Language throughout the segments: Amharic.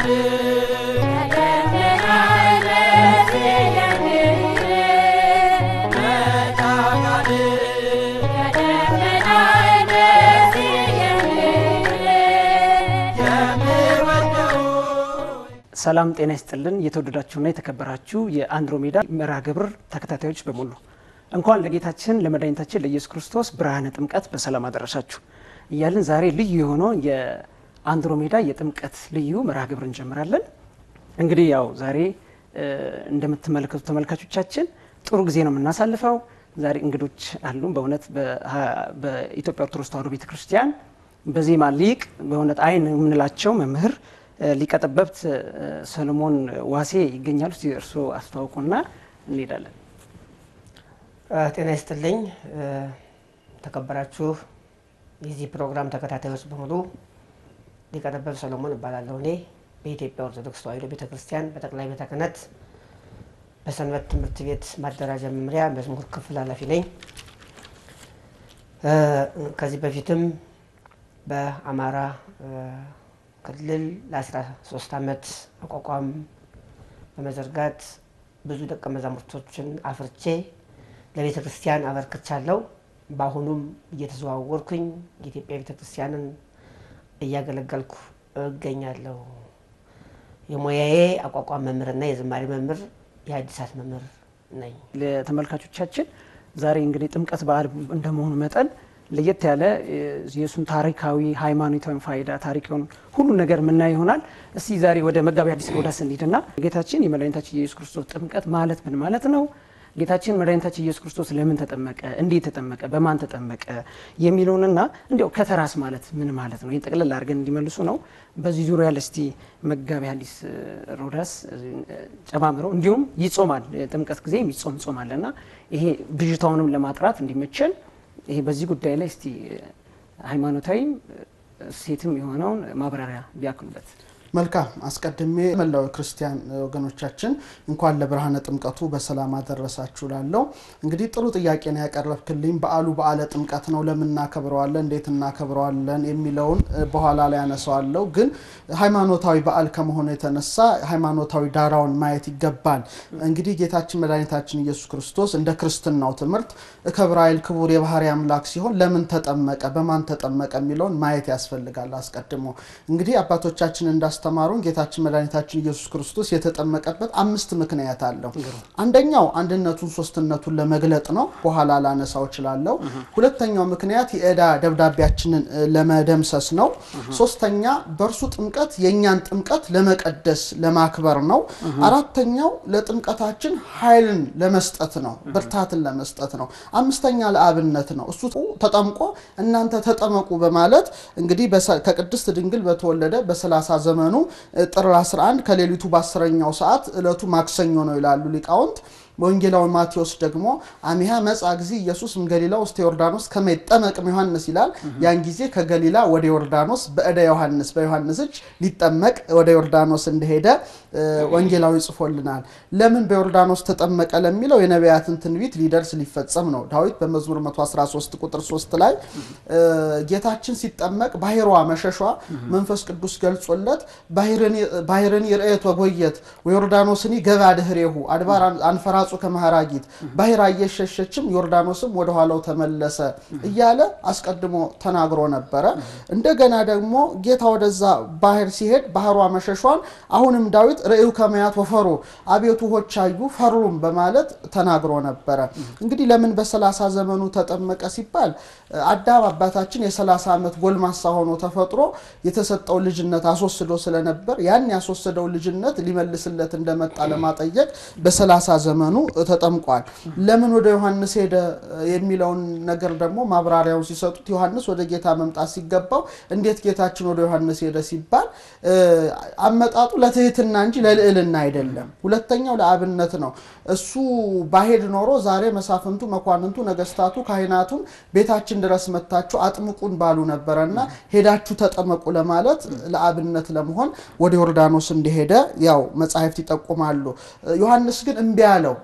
ሰላም ጤና ይስጥልን። የተወደዳችሁና የተከበራችሁ የአንድሮሜዳ መርሃ ግብር ተከታታዮች በሙሉ እንኳን ለጌታችን ለመድኃኒታችን ለኢየሱስ ክርስቶስ ብርሃነ ጥምቀት በሰላም አደረሳችሁ እያልን ዛሬ ልዩ የሆነውን የአንድሮሜዳ የጥምቀት ልዩ መርሃ ግብር እንጀምራለን። እንግዲህ ያው ዛሬ እንደምትመለከቱ ተመልካቾቻችን ጥሩ ጊዜ ነው የምናሳልፈው። ዛሬ እንግዶች አሉን። በእውነት በኢትዮጵያ ኦርቶዶክስ ተዋሕዶ ቤተክርስቲያን በዜማ ሊቅ በእውነት አይን የምንላቸው መምህር ሊቀ ጠበብት ሰለሞን ዋሴ ይገኛሉ። እስቲ እርስዎ አስተዋውቁና እንሄዳለን። ጤና ይስጥልኝ ተከበራችሁ የዚህ ፕሮግራም ተከታታዮች በሙሉ ሊቀ ጠበብት ሰለሞን እባላለሁ። እኔ በኢትዮጵያ ኦርቶዶክስ ተዋሕዶ ቤተ ክርስቲያን በጠቅላይ ቤተ ክህነት በሰንበት ትምህርት ቤት ማደራጃ መምሪያ መዝሙር ክፍል ኃላፊ ነኝ። ከዚህ በፊትም በአማራ ክልል ለ13 ዓመት አቋቋም በመዘርጋት ብዙ ደቀ መዛሙርቶችን አፍርቼ ለቤተ ክርስቲያን አበርክቻለሁ። በአሁኑም እየተዘዋወርኩኝ የኢትዮጵያ ቤተ ክርስቲያንን እያገለገልኩ እገኛለሁ። የሙያዬ አቋቋም መምህርና የዝማሬ መምህር፣ የሐዲሳት መምህር ነኝ። ለተመልካቾቻችን ዛሬ እንግዲህ ጥምቀት በዓል እንደመሆኑ መጠን ለየት ያለ የእሱን ታሪካዊ ሃይማኖታዊ ፋይዳ ታሪክ የሆኑ ሁሉ ነገር የምናይ ይሆናል። እስቲ ዛሬ ወደ መጋቢ ሐዲስ ሮዳስ እንሂድና ጌታችን የመድኃኒታችን የኢየሱስ ክርስቶስ ጥምቀት ማለት ምን ማለት ነው? ጌታችን መድኃኒታችን ኢየሱስ ክርስቶስ ለምን ተጠመቀ? እንዴት ተጠመቀ? በማን ተጠመቀ? የሚለውንና እንዲያው ከተራስ ማለት ምን ማለት ነው? ይህን ጠቅልል አድርገን እንዲመልሱ ነው። በዚህ ዙሪያ ለስቲ መጋቢ ሐዲስ ሮዳስ ጨማምረው እንዲሁም ይጾማል። ጥምቀት ጊዜ የሚጾም ጾም አለና ይሄ ብዥታውንም ለማጥራት እንዲመቸን ይሄ በዚህ ጉዳይ ላይ እስቲ ሃይማኖታዊም ሴትም የሆነውን ማብራሪያ ቢያክሉበት። መልካም አስቀድሜ መላው ክርስቲያን ወገኖቻችን እንኳን ለብርሃነ ጥምቀቱ በሰላም አደረሳችሁ ላለው እንግዲህ ጥሩ ጥያቄ ነው ያቀረብክልኝ። በዓሉ በዓለ ጥምቀት ነው። ለምን እናከብረዋለን፣ እንዴት እናከብረዋለን የሚለውን በኋላ ላይ ያነሳዋለሁ። ግን ሃይማኖታዊ በዓል ከመሆኑ የተነሳ ሃይማኖታዊ ዳራውን ማየት ይገባል። እንግዲህ ጌታችን መድኃኒታችን ኢየሱስ ክርስቶስ እንደ ክርስትናው ትምህርት ክብረ ኃይል ክቡር የባህሪ አምላክ ሲሆን ለምን ተጠመቀ፣ በማን ተጠመቀ የሚለውን ማየት ያስፈልጋል። አስቀድሞ እንግዲህ አባቶቻችን እንዳስ ያስተማሩን ጌታችን መድኃኒታችን ኢየሱስ ክርስቶስ የተጠመቀበት አምስት ምክንያት አለው። አንደኛው አንድነቱን ሶስትነቱን ለመግለጥ ነው። በኋላ ላነሳው እችላለሁ። ሁለተኛው ምክንያት የዕዳ ደብዳቤያችንን ለመደምሰስ ነው። ሶስተኛ በእርሱ ጥምቀት የእኛን ጥምቀት ለመቀደስ ለማክበር ነው። አራተኛው ለጥምቀታችን ኃይልን ለመስጠት ነው፣ ብርታትን ለመስጠት ነው። አምስተኛ ለአብነት ነው። እሱ ተጠምቆ እናንተ ተጠመቁ በማለት እንግዲህ ከቅድስት ድንግል በተወለደ በሰላሳ ዘመኑ ጥር 11 ከሌሊቱ በአስረኛው ሰዓት ዕለቱ ማክሰኞ ነው ይላሉ ሊቃውንት። በወንጌላዊ ማቴዎስ ደግሞ አሚሃ መጻ ጊዜ ኢየሱስ እምገሊላ ውስተ ዮርዳኖስ ከመ ይጠመቅም ዮሐንስ ይላል። ያን ጊዜ ከገሊላ ወደ ዮርዳኖስ በእደ ዮሐንስ በዮሐንስ እጅ ሊጠመቅ ወደ ዮርዳኖስ እንደሄደ ወንጌላዊ ጽፎልናል። ለምን በዮርዳኖስ ተጠመቀ ለሚለው የነቢያትን ትንቢት ሊደርስ ሊፈጸም ነው። ዳዊት በመዝሙር 113 ቁጥር 3 ላይ ጌታችን ሲጠመቅ ባሕሯ መሸሿ መንፈስ ቅዱስ ገልጾለት ባሕርን ይርኤት ወጎየት ወዮርዳኖስኒ ገባ ድኅሬሁ አድባር አንፈራ ራሱ ከመሃራጊት ባሕር እየሸሸችም ዮርዳኖስም ወደ ኋላው ተመለሰ እያለ አስቀድሞ ተናግሮ ነበረ። እንደገና ደግሞ ጌታ ወደዛ ባሕር ሲሄድ ባሕሯ መሸሿን አሁንም ዳዊት ርእዩ ከመያት ወፈሩ አቤቱ ሆች አዩ ፈሩም በማለት ተናግሮ ነበረ። እንግዲህ ለምን በሰላሳ ዘመኑ ተጠመቀ ሲባል አዳም አባታችን የሰላሳ ዓመት ጎልማሳ ሆኖ ተፈጥሮ የተሰጠው ልጅነት አስወስዶ ስለነበር ያን ያስወሰደው ልጅነት ሊመልስለት እንደመጣ ለማጠየቅ በሰላሳ ዘመኑ ተጠምቋል። ለምን ወደ ዮሐንስ ሄደ የሚለውን ነገር ደግሞ ማብራሪያውን ሲሰጡት ዮሐንስ ወደ ጌታ መምጣት ሲገባው እንዴት ጌታችን ወደ ዮሐንስ ሄደ ሲባል አመጣጡ ለትህትና እንጂ ለልዕልና አይደለም። ሁለተኛው ለአብነት ነው። እሱ ባሄድ ኖሮ ዛሬ መሳፍንቱ፣ መኳንንቱ፣ ነገስታቱ፣ ካህናቱም ቤታችን ድረስ መታችሁ አጥምቁን ባሉ ነበረና ሄዳችሁ ተጠመቁ ለማለት ለአብነት ለመሆን ወደ ዮርዳኖስ እንደሄደ ያው መጻሕፍት ይጠቁማሉ። ዮሐንስ ግን እምቢ አለው።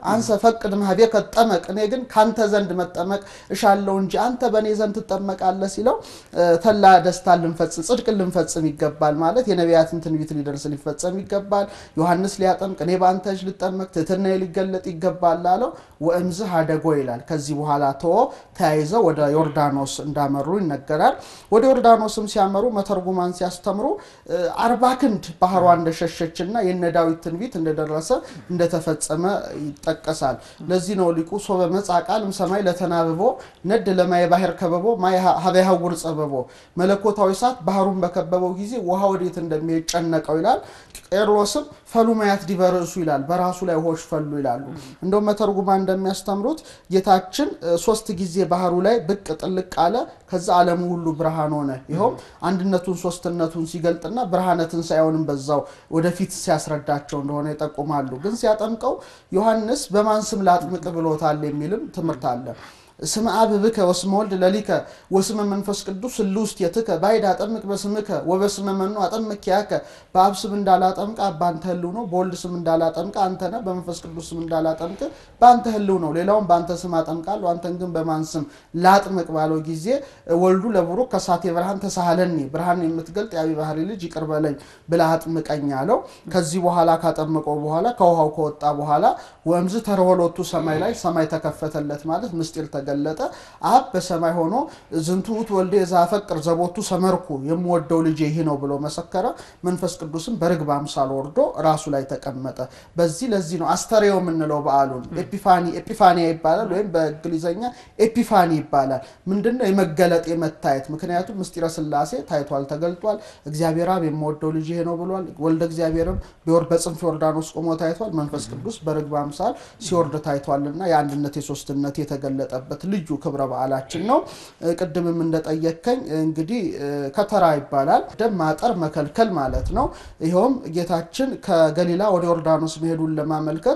አንሰ ፈቅድ ማህቤከ ጠመቅ፣ እኔ ግን ካንተ ዘንድ መጠመቅ እሻለው እንጂ አንተ በእኔ ዘንድ ትጠመቃለህ ሲለው ተላ ደስታ ልንፈጽም ጽድቅን ልንፈጽም ይገባል ማለት የነቢያትን ትንቢት ሊደርስ ሊፈጸም ይገባል። ዮሐንስ ሊያጠምቅ እኔ በአንተ እጅ ልጠመቅ ትሕትና ሊገለጥ ይገባል አለው። ወእምዝህ አደጎ ይላል። ከዚህ በኋላ ተወ ተያይዘው ወደ ዮርዳኖስ እንዳመሩ ይነገራል። ወደ ዮርዳኖስም ሲያመሩ መተርጉማን ሲያስተምሩ አርባ ክንድ ባህሯ እንደሸሸችና የነ ዳዊት ትንቢት እንደደረሰ እንደተፈጸመ ይጠቀሳል። ለዚህ ነው ሊቁ ሶበ መጽአ ቃልም ሰማይ ለተናብቦ ነድ ለማየ ባህር ከበቦ ማየ ሀበ ያሐውር ጸበቦ መለኮታዊ እሳት ባህሩን በከበበው ጊዜ ውሃ ወዴት እንደሚሄድ ጨነቀው ይላል። ቄርሎስም ፈሉ ማያት ዲበ ርእሱ ይላል። በራሱ ላይ ውሆች ፈሉ ይላሉ። እንደውም መተርጉማ እንደሚያስተምሩት ጌታችን ሶስት ጊዜ ባህሩ ላይ ብቅ ጥልቅ አለ። ከዛ ዓለሙ ሁሉ ብርሃን ሆነ። ይኸውም አንድነቱን ሶስትነቱን ሲገልጥና ብርሃነ ትንሣኤውንም በዛው ወደፊት ሲያስረዳቸው እንደሆነ ይጠቁማሉ። ግን ሲያጠምቀው ዮሐንስ በማን ስም ላጥምቅ ብሎታል የሚልም ትምህርት አለ። ስመ አብ ብከ ወስመ ወልድ ለሊከ ወስመ መንፈስ ቅዱስ እሉ ውስቴትከ ባዕድ አጠምቅ በስምከ ወበስመ መኑ አጠምቅ ያከ በአብ ስም እንዳላጠምቅ በአንተ ህልው ነው። በወልድ ስም እንዳላጠምቅ አንተ ነህ። በመንፈስ ቅዱስ ስም እንዳላጠምቅ በአንተ ህልው ነው። ሌላውን በአንተ ስም አጠምቃለሁ፣ አንተን ግን በማን ስም ላጥምቅ ባለው ጊዜ ወልዱ ለቡሩክ ከሳቴ ብርሃን ተሳሃለኒ ብርሃን የምትገልጥ የአቢ ባህሪ ልጅ ይቅር በለኝ ብለህ አጥምቀኝ አለው። ከዚህ በኋላ ካጠመቀው በኋላ ከውሃው ከወጣ በኋላ ወእምዝ ተረወሎቱ ሰማይ ላይ ሰማይ ተከፈተለት ማለት ምስጢር ተገለጠ። አብ በሰማይ ሆኖ ዝንቱ ውእቱ ወልዴ ዘአፈቅር ዘቦቱ ሰመርኩ የምወደው ልጄ ይህ ነው ብሎ መሰከረ። መንፈስ ቅዱስም በርግብ አምሳል ወርዶ ራሱ ላይ ተቀመጠ። በዚህ ለዚህ ነው አስተሬዮ የምንለው በዓሉን ኤፒፋኒ ኤፒፋኒያ ይባላል፣ ወይም በእንግሊዝኛ ኤፒፋኒ ይባላል። ምንድነው? የመገለጥ የመታየት ምክንያቱም ምስጢረ ስላሴ ታይቷል፣ ተገልጧል። እግዚአብሔር አብ የምወደው ልጅ ይሄ ነው ብሏል። ወልደ እግዚአብሔርም ቢወርድ በጽንፍ ዮርዳኖስ ቆሞ ታይቷል። መንፈስ ቅዱስ በርግብ አምሳል ሲወርድ ታይቷልና የአንድነት የሶስትነት የተገለጠበት ልዩ ክብረ በዓላችን ነው። ቅድምም እንደጠየከኝ እንግዲህ ከተራ ይባላል። ደም ማጠር መከልከል ማለት ነው። ይኸውም ጌታችን ከገሊላ ወደ ዮርዳኖስ መሄዱን ለማመልከት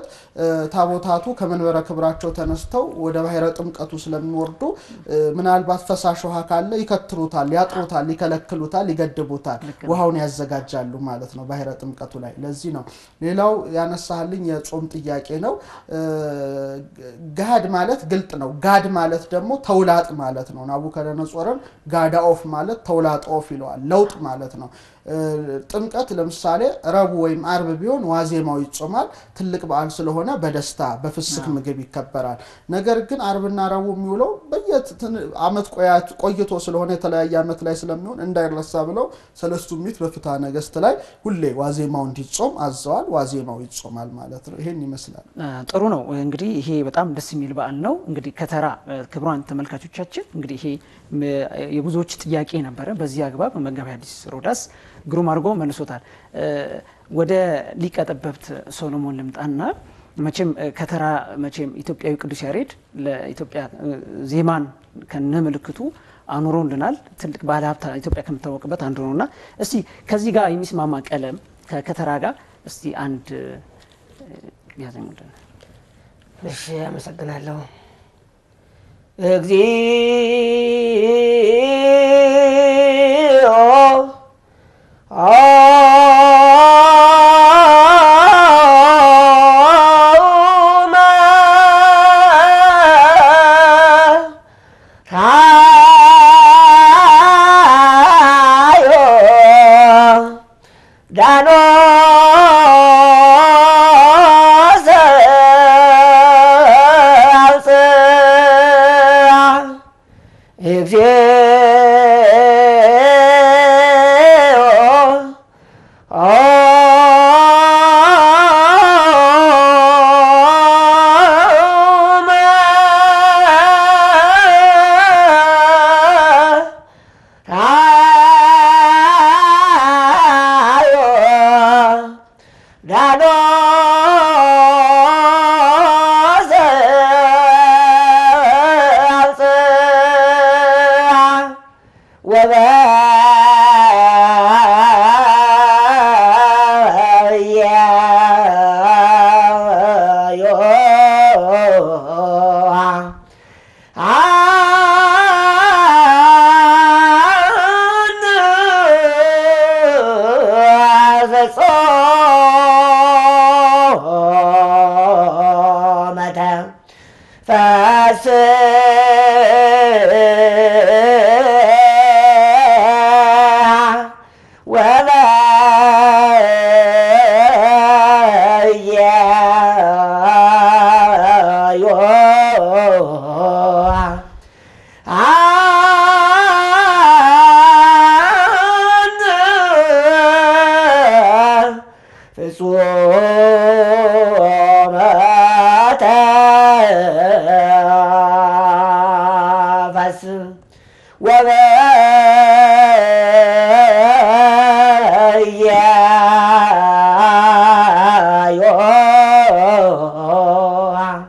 ታቦታቱ ከመንበረ ክብራቸው ተነስተው ወደ ባሕረ ጥምቀቱ ስለሚወርዱ ምናልባት ፈሳሽ ውሃ ካለ ይከትሩታል፣ ያጥሩታል፣ ይከለክሉታል፣ ይገድቡታል፣ ውሃውን ያዘጋጃሉ ማለት ነው ባሕረ ጥምቀቱ ላይ። ለዚህ ነው ሌላው ያነሳልኝ የጾም ጥያቄ ነው። ጋድ ማለት ግልጥ ነው። ጋድ ማለት ደግሞ ተውላጥ ማለት ነው። ናቡከደነጾርን ጋዳ ኦፍ ማለት ተውላጥ ኦፍ ይለዋል። ለውጥ ማለት ነው። ጥምቀት ለምሳሌ ረቡዕ ወይም አርብ ቢሆን ዋዜማው ይጾማል። ትልቅ በዓል ስለሆነ በደስታ በፍስክ ምግብ ይከበራል። ነገር ግን አርብና ረቡዕ የሚውለው በየዓመት ቆይቶ ስለሆነ የተለያየ ዓመት ላይ ስለሚሆን እንዳይረሳ ብለው ሰለስቱ ምዕት በፍትሐ ነገሥት ላይ ሁሌ ዋዜማው እንዲጾም አዘዋል። ዋዜማው ይጾማል ማለት ነው። ይሄን ይመስላል። ጥሩ ነው። እንግዲህ ይሄ በጣም ደስ የሚል በዓል ነው። እንግዲህ ከተራ ክቡራን ተመልካቾቻችን እንግዲህ ይሄ የብዙዎች ጥያቄ ነበረ። በዚህ አግባብ መጋቢ ሐዲስ ሮዳስ ግሩም አድርጎ መልሶታል። ወደ ሊቀ ጠበብት ሶሎሞን ልምጣና መቼም ከተራ መቼም ኢትዮጵያዊ ቅዱስ ያሬድ ለኢትዮጵያ ዜማን ከነ ምልክቱ አኑሮልናል። ትልቅ ባለ ሀብት ኢትዮጵያ ከምታወቅበት አንዱ ነውና እስቲ ከዚህ ጋር የሚስማማ ቀለም ከከተራ ጋር እስቲ አንድ ያዘሙልን። እሺ፣ አመሰግናለሁ። እግዚኦ ፍጹመ ተንፈስ ወበያዮ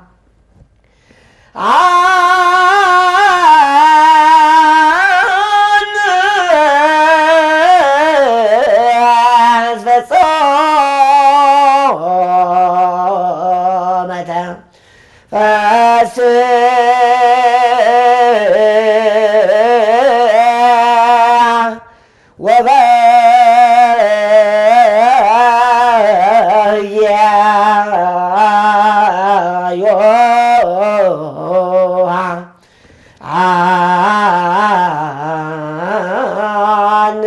ፈጾመተ ፈስ ወበያዮ አን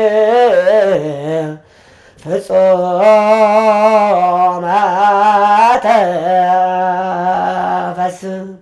ፍጹመ ተንፈስ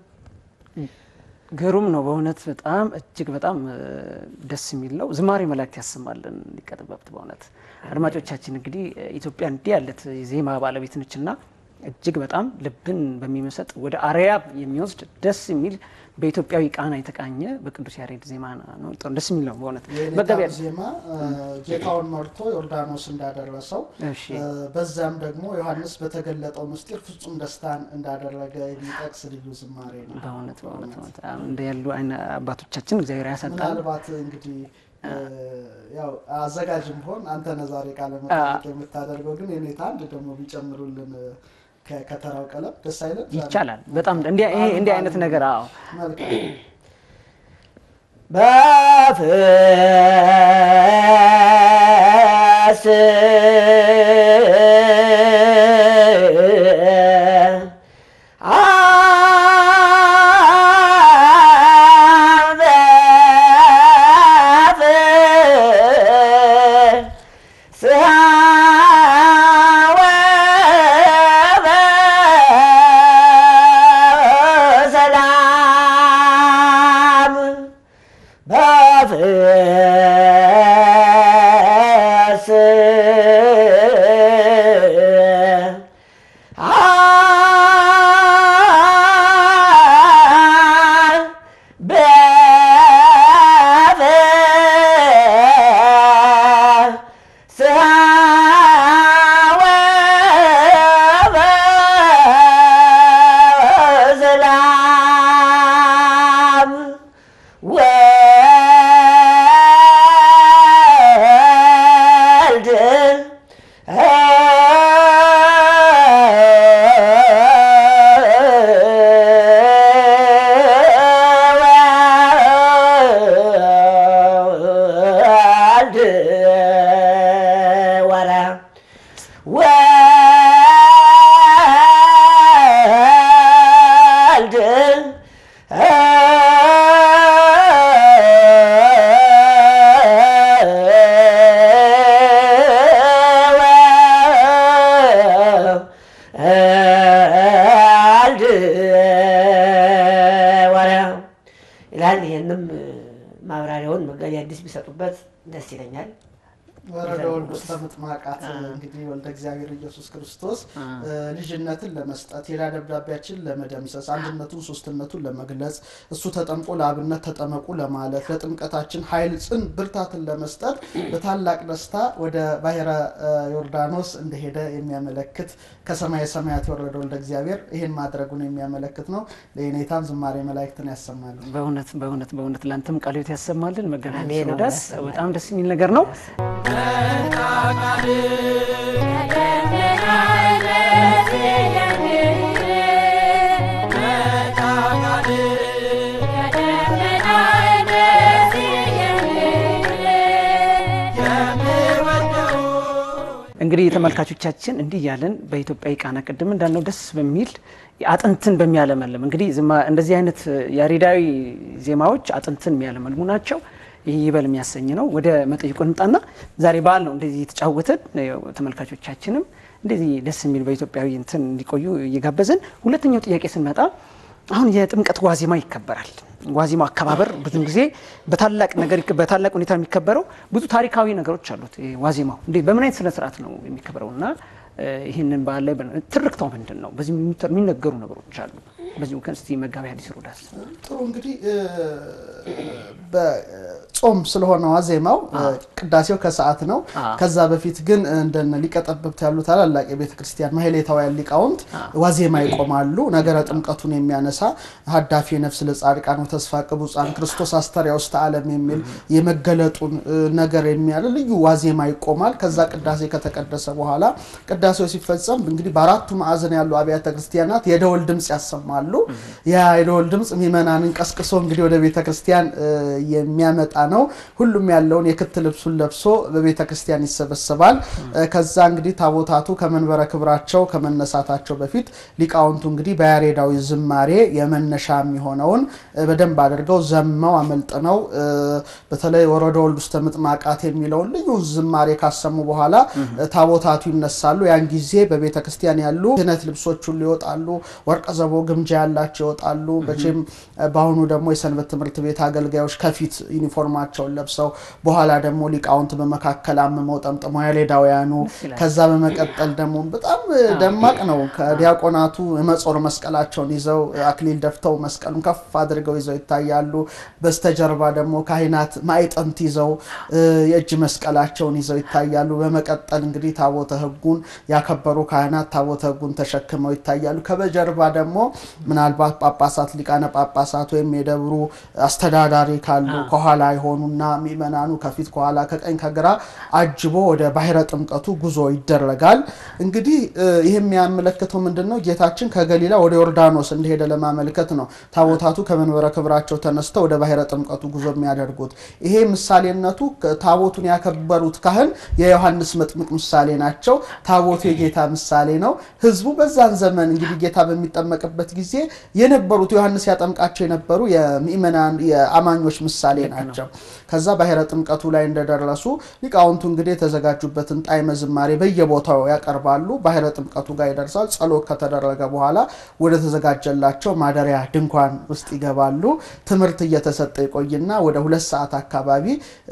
ግሩም ነው በእውነት በጣም እጅግ በጣም እ፣ ደስ የሚል ነው። ዝማሬ መላእክት ያሰማልን ሊቀ ጠበብት። በእውነት አድማጮቻችን እንግዲህ እ፣ ኢትዮጵያ እንዲህ ያለት የዜማ ባለቤት ነችና እጅግ በጣም ልብን በሚመሰጥ ወደ አርያ የሚወስድ ደስ የሚል በኢትዮጵያዊ ቃና የተቃኘ በቅዱስ ያሬድ ዜማ ነው። በጣም ደስ የሚል ነው በእውነት መጋቢያ የኔታ ዜማ እ፣ ጌታውን መርቶ ዮርዳኖስ እንዳደረሰው እሺ እ፣ በዛም ደግሞ ዮሐንስ በተገለጠው ምስጢር ፍጹም ደስታን እንዳደረገ የሚጠቅስ ልዩ ዝማሬ ነው። በእውነት በእውነት በጣም እንደ ያሉ አይነ አባቶቻችን እግዚአብሔር ያሳጣል። ምናልባት እንግዲህ እ፣ ያው አዘጋጅም ሆን አንተ ነህ ዛሬ ቃለ መጠይቅ የምታደርገው ግን የኔታ አንድ ደግሞ ቢጨምሩልን እ፣ ከ- ከተራው ቀለም ደስ አይለን? ይቻላል በጣም እንዲህ ይሄ እንዲህ አይነት ነገር አዎ መልካም በፍስ ሰላም በፍስ ሰላም ወልድ ወልድ ወረ ወልድ ወልድ ወረ ይላል። ይህንም ማብራሪያውን መጋቢ አዲስ ቢሰጡበት ደስ ይለኛል። ወረደ ወልድ ውስተ ምጥማቃት እንግዲህ ወልደ እግዚአብሔር ኢየሱስ ክርስቶስ እ፣ ልጅነትን ለመስጠት የዕዳ ደብዳቤያችን ለመደምሰስ አንድነቱን ሶስትነቱን ለመግለጽ እሱ ተጠምቆ ለአብነት ተጠመቁ ለማለት ለጥምቀታችን ኃይል ጽን ብርታትን ለመስጠት በታላቅ ደስታ ወደ ባሕረ እ፣ ዮርዳኖስ እንደሄደ የሚያመለክት ከሰማየ ሰማያት የወረደ ወልደ እግዚአብሔር ይህን ማድረጉን የሚያመለክት ነው። ለየኔታም ዝማሬ መላእክትን ያሰማሉ። በእውነት በእውነት በእውነት ለአንተም ቃለ ሕይወት ያሰማልን። መጋቢ አሜን። ሮዳስ በጣም ደስ የሚል ነገር ነው። እንግዲህ የተመልካቾቻችን እንዲህ እያለን በኢትዮጵያዊ ቃና ቅድም እንዳልነው ደስ በሚል አጥንትን በሚያለመልም እንግዲህ ዝማ- እንደዚህ አይነት ያሬዳዊ ዜማዎች አጥንትን የሚያለመልሙ ናቸው። ይህ ይበል የሚያሰኝ ነው። ወደ መጠይቁ እንምጣና ዛሬ በዓል ነው እንደዚህ የተጫወትን ያው ተመልካቾቻችንም እንደዚህ ደስ የሚል በኢትዮጵያዊ እንትን እንዲቆዩ እየጋበዝን ሁለተኛው ጥያቄ ስንመጣ አሁን የጥምቀት ዋዜማ ይከበራል። ዋዜማ አከባበር ብዙ ጊዜ በታላቅ ነገር ይከ- በታላቅ ሁኔታ የሚከበረው ብዙ ታሪካዊ ነገሮች አሉት። ይሄ ዋዜማው እንዴ በምን አይነት ስነ ስርዓት ነው የሚከበረው? እና ይህንን በዓል ላይ ትርክታው ምንድን ነው? በዚህ የሚነገሩ ነገሮች አሉ። በዚህ ምክንያት እስቲ መጋቢ ሐዲስ ሮዳስ ጥሩ እንግዲህ በጾም ስለሆነ ዋዜማው ቅዳሴው ከሰዓት ነው። ከዛ በፊት ግን እንደነ ሊቀ ጠበብት ያሉ ታላላቅ የቤተ ክርስቲያን ማህሌታውያን ሊቃውንት ዋዜማ ይቆማሉ። ነገረ ጥምቀቱን የሚያነሳ ሀዳፊ ነፍስ ለጻድቃን ተስፋ ቅቡፃን ክርስቶስ አስተሪያ ውስተ ዓለም የሚል የመገለጡን ነገር የሚያለ ልዩ ዋዜማ ይቆማል። ከዛ ቅዳሴ ከተቀደሰ በኋላ ቅዳሴው ሲፈጸም እንግዲህ በአራቱ ማዕዘን ያሉ አብያተ ክርስቲያናት የደወል ድምፅ ያሰማሉ። ያ የደወል ድምፅ ምእመናንን ቀስቅሶ እንግዲህ ወደ ቤተ ክርስቲያን የሚያመጣ ነው። ሁሉም ያለውን የክት ልብሱን ለብሶ በቤተ ክርስቲያን ይሰበሰባል። ከዛ እንግዲህ ታቦታቱ ከመንበረ ክብራቸው ከመነሳታቸው በፊት ሊቃውንቱ እንግዲህ በያሬዳዊ ዝማሬ የመነሻ የሚሆነውን በደንብ አድርገው ዘመው አመልጥነው በተለይ ወረደ ወልድ ውስተ ምጥማቃት የሚለውን ልዩ ዝማሬ ካሰሙ በኋላ ታቦታቱ ይነሳሉ። ያን ጊዜ በቤተ ክርስቲያን ያሉ ክህነት ልብሶች ሁሉ ይወጣሉ። ወርቀ ዘቦ ግምጃ ያላቸው ይወጣሉ። መቼም በአሁኑ ደግሞ የሰንበት ትምህርት ቤት አገልጋዮች ከፊት ዩኒፎርማቸውን ለብሰው በኋላ ደግሞ ሊቃውንት በመካከል አምመው ጠምጥመው ያሌዳውያኑ ከዛ በመቀጠል ደግሞ በጣም ደማቅ ነው። ከዲያቆናቱ የመጾር መስቀላቸውን ይዘው አክሊል ደፍተው መስቀሉን ከፍ አድርገው ይዘው ይታያሉ። በስተጀርባ ደግሞ ካህናት ማዕጠንት ይዘው የእጅ መስቀላቸውን ይዘው ይታያሉ። በመቀጠል እንግዲህ ታቦተ ሕጉን ያከበሩ ካህናት ታቦተ ሕጉን ተሸክመው ይታያሉ። ከበጀርባ ደግሞ ምናልባት ጳጳሳት፣ ሊቃነ ጳጳሳት ወይም የደብሩ አስተዳዳሪ ካሉ ከኋላ የሆኑና ምእመናኑ ከፊት ከኋላ ከቀኝ ከግራ አጅቦ ወደ ባሕረ ጥምቀቱ ጉዞ ይደረጋል። እንግዲህ ይህ የሚያመለክተው ምንድን ነው? ጌታችን ከገሊላ ወደ ዮርዳኖስ እንደሄደ ለማመልከት ነው። ታቦታቱ ከመንበረ ክብራቸው ተነስተው ወደ ባሕረ ጥምቀቱ ጉዞ የሚያደርጉት ይሄ ምሳሌነቱ ታቦቱን ያከበሩት ካህን የዮሐንስ መጥምቅ ምሳሌ ናቸው። ታቦቱ የጌታ ምሳሌ ነው። ህዝቡ በዛን ዘመን እንግዲህ ጌታ በሚጠመቅበት ጊዜ የነበሩት ዮሐንስ ያጠምቃቸው የነበሩ የምእመናን የአማኞች ምሳሌ ናቸው። ከዛ ባሕረ ጥምቀቱ ላይ እንደደረሱ ሊቃውንቱ እንግዲህ የተዘጋጁበትን ጣዕመ ዝማሬ በየቦታው ያቀርባሉ። ባሕረ ጥምቀቱ ጋር ይደርሳል። ጸሎት ከተደረገ በኋላ ወደ ተዘጋጀላቸው ማደሪያ ድንኳን ውስጥ ይገባሉ። ትምህርት እየተሰጠ ይቆይና ወደ ሁለት ሰዓት አካባቢ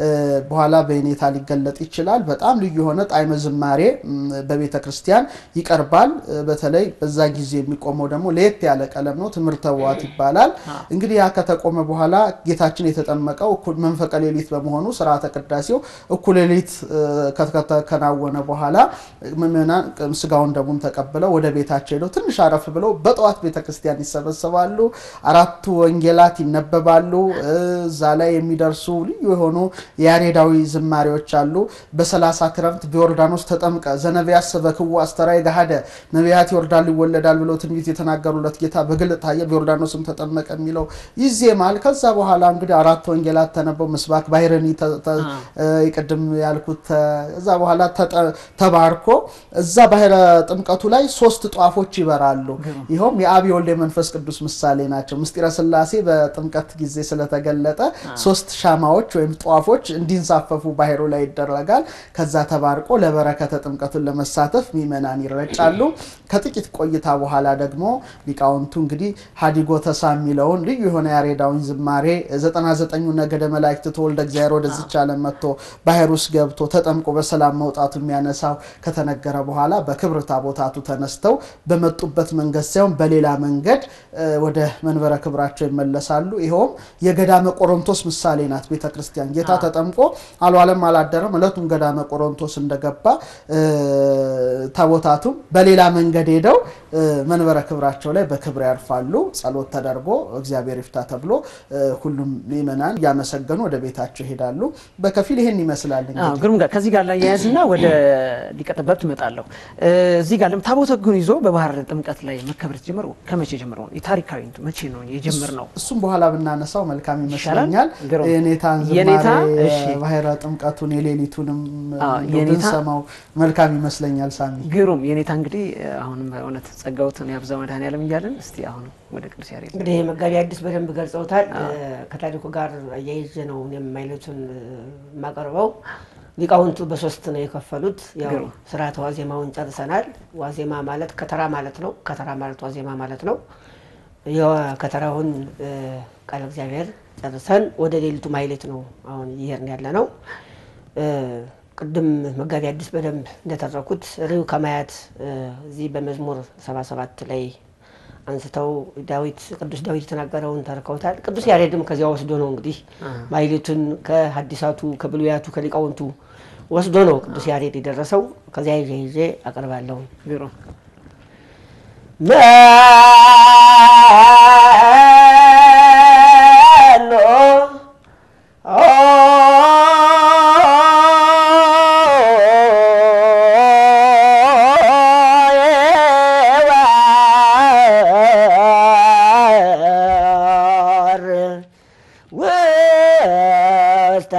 በኋላ በኔታ ሊገለጥ ይችላል። በጣም ልዩ የሆነ ጣዕመ ዝማሬ በቤተ ክርስቲያን ይቀርባል። በተለይ በዛ ጊዜ የሚቆመው ደግሞ ለየት ያለ ቀለም ነው። ትምህርተ ዋት ይባላል። እንግዲህ ያ ከተቆመ በኋላ ጌታችን የተጠመቀው መንፈቀ ሌሊት በመሆኑ ስርዓተ ቅዳሴው እኩለ ሌሊት ከተከናወነ በኋላ ምዕመናን ስጋውን ደሙን ተቀብለው ወደ ቤታቸው ሄደው ትንሽ አረፍ ብለው በጠዋት ቤተ ክርስቲያን ይሰበሰባሉ። አራቱ ወንጌላት ይነበባሉ። እዛ ላይ የሚደርሱ ልዩ የሆኑ የያሬዳዊ ዝማሬዎች አሉ። በሰላሳ ክረምት በዮርዳኖስ ተጠምቀ ዘነቢያት ሰበክዎ አስተርአየ ገሃደ ነቢያት ይወርዳሉ ይወለዳል ብለው ትንቢት የተናገሩለት ጌታ በግልጥ ታየ፣ በዮርዳኖስም ተጠመቀ የሚለው ይዜማል። ከዛ በኋላ እንግዲህ አራት ወንጌላት ተነበው ምስባክ ባሕረኒ ቅድም ያልኩት እዛ በኋላ ተባርኮ እዛ ባሕረ ጥምቀቱ ላይ ሶስት ጧፎች ይበራሉ። ይኸውም የአብ የወልድ የመንፈስ ቅዱስ ምሳሌ ናቸው። ምስጢረ ሥላሴ በጥምቀት ጊዜ ስለተገለጠ ሶስት ሻማዎች ወይም ጧፎች እንዲንሳፈፉ ባሕሩ ላይ ይደረጋል። ከዛ ተባርቆ ለበረከተ ጥምቀቱን ለመሳተፍ ምእመናን ይረጫሉ። ከጥቂት ቆይታ በኋላ ደግሞ ሊቃውንቱ እንግዲህ ሀዲጎ ተሳ የሚለውን ልዩ የሆነ ያሬዳውን ዝማሬ ዘጠና ዘጠኙ ነገደ መላእክት ተወልደ እግዚአብሔር ወደዚች ዓለም መጥቶ ባሕር ውስጥ ገብቶ ተጠምቆ በሰላም መውጣቱ የሚያነሳው ከተነገረ በኋላ በክብር ታቦታቱ ተነስተው በመጡበት መንገድ ሳይሆን በሌላ መንገድ ወደ መንበረ ክብራቸው ይመለሳሉ። ይኸውም የገዳመ ቆሮንቶስ ምሳሌ ናት ቤተ ክርስቲያን። ጌታ ተጠምቆ አልዋለም አላደረም። ዕለቱን ገዳመ ቆሮንቶስ እንደገባ ታቦታቱም በሌላ መንገድ ሄደው መንበረ ክብራቸው ላይ በክብር ያርፋሉ። ጸሎት ተደርጎ እግዚአብሔር ይፍታ ተብሎ ሁሉም ምእመናን እያመሰገኑ ወደ ቤታቸው ይሄዳሉ። በከፊል ይህን ይመስላል። እንግዲህ ግሩም ጋር ከዚህ ጋር ላይ የያዝና ወደ ሊቀ ጠበብት እመጣለሁ። እዚህ ጋር ታቦተ ሕጉን ይዞ በባሕረ ጥምቀት ላይ መከበር የተጀመረው ከመቼ ጀምሮ ነው? የታሪካዊ መቼ ነው የጀመር ነው? እሱም በኋላ ብናነሳው መልካም ይመስለኛል። የኔታን የኔታ ዝማሬ ባሕረ ጥምቀቱን የሌሊቱንም ብንሰማው መልካም ይመስለኛል። ሳሚ ግሩም የኔታ እንግዲህ አሁንም በእውነት ጸጋውትን ያብዛ መድኃኔዓለም እያለን እስቲ አሁን ወደ ቅዱስ ያሬድ እንግዲህ መጋቢ አዲስ በደንብ ገልጸውታል። ከታሪኩ ጋር አያይዤ ነው የማይሉትን የማቀርበው። ሊቃውንቱ በሶስት ነው የከፈሉት። ያው ስርዓተ ዋዜማውን ጨርሰናል። ዋዜማ ማለት ከተራ ማለት ነው። ከተራ ማለት ዋዜማ ማለት ነው። የከተራውን ቃለ እግዚአብሔር ጨርሰን ወደ ሌሊቱ ማይሌት ነው አሁን እየሄድን ያለ ነው። ቅድም መጋቢ አዲስ በደንብ እንደተረኩት ርዕዩ ከማያት እዚህ በመዝሙር ሰባ ሰባት ላይ አንስተው ዳዊት ቅዱስ ዳዊት የተናገረውን ተርከውታል። ቅዱስ ያሬድም ከዚያ ወስዶ ነው እንግዲህ ማይሌቱን ከሐዲሳቱ ከብሉያቱ ከሊቃውንቱ ወስዶ ነው ቅዱስ ያሬድ የደረሰው። ከዚያ ይዤ ይዤ አቀርባለሁ። ቢሮ መኖ የዋር ውስተ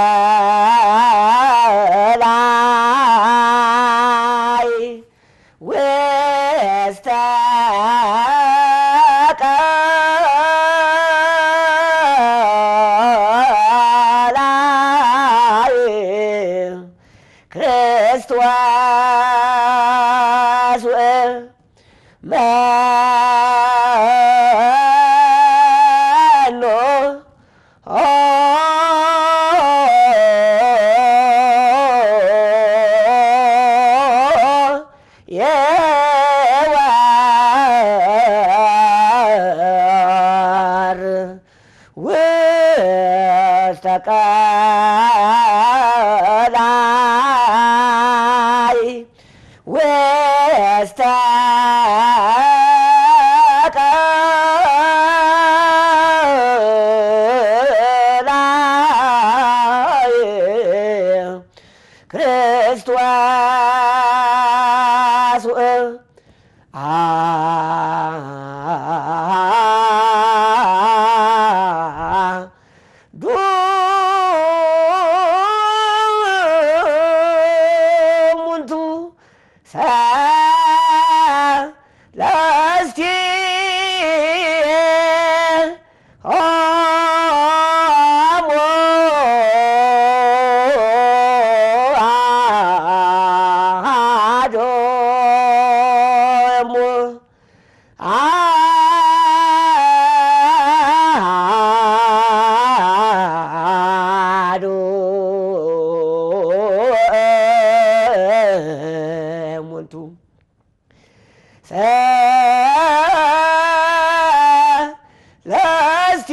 ቀላይ ውስተ ቀላይ ክርስቶስ መኖ የዋር ውስተ ቀላይ ውስተ ቀላይ ክርስቶስ ዱሙንቱ ሰለስቲ አሐዶሙ አሐዱ እሙንቱ ሰለስቲ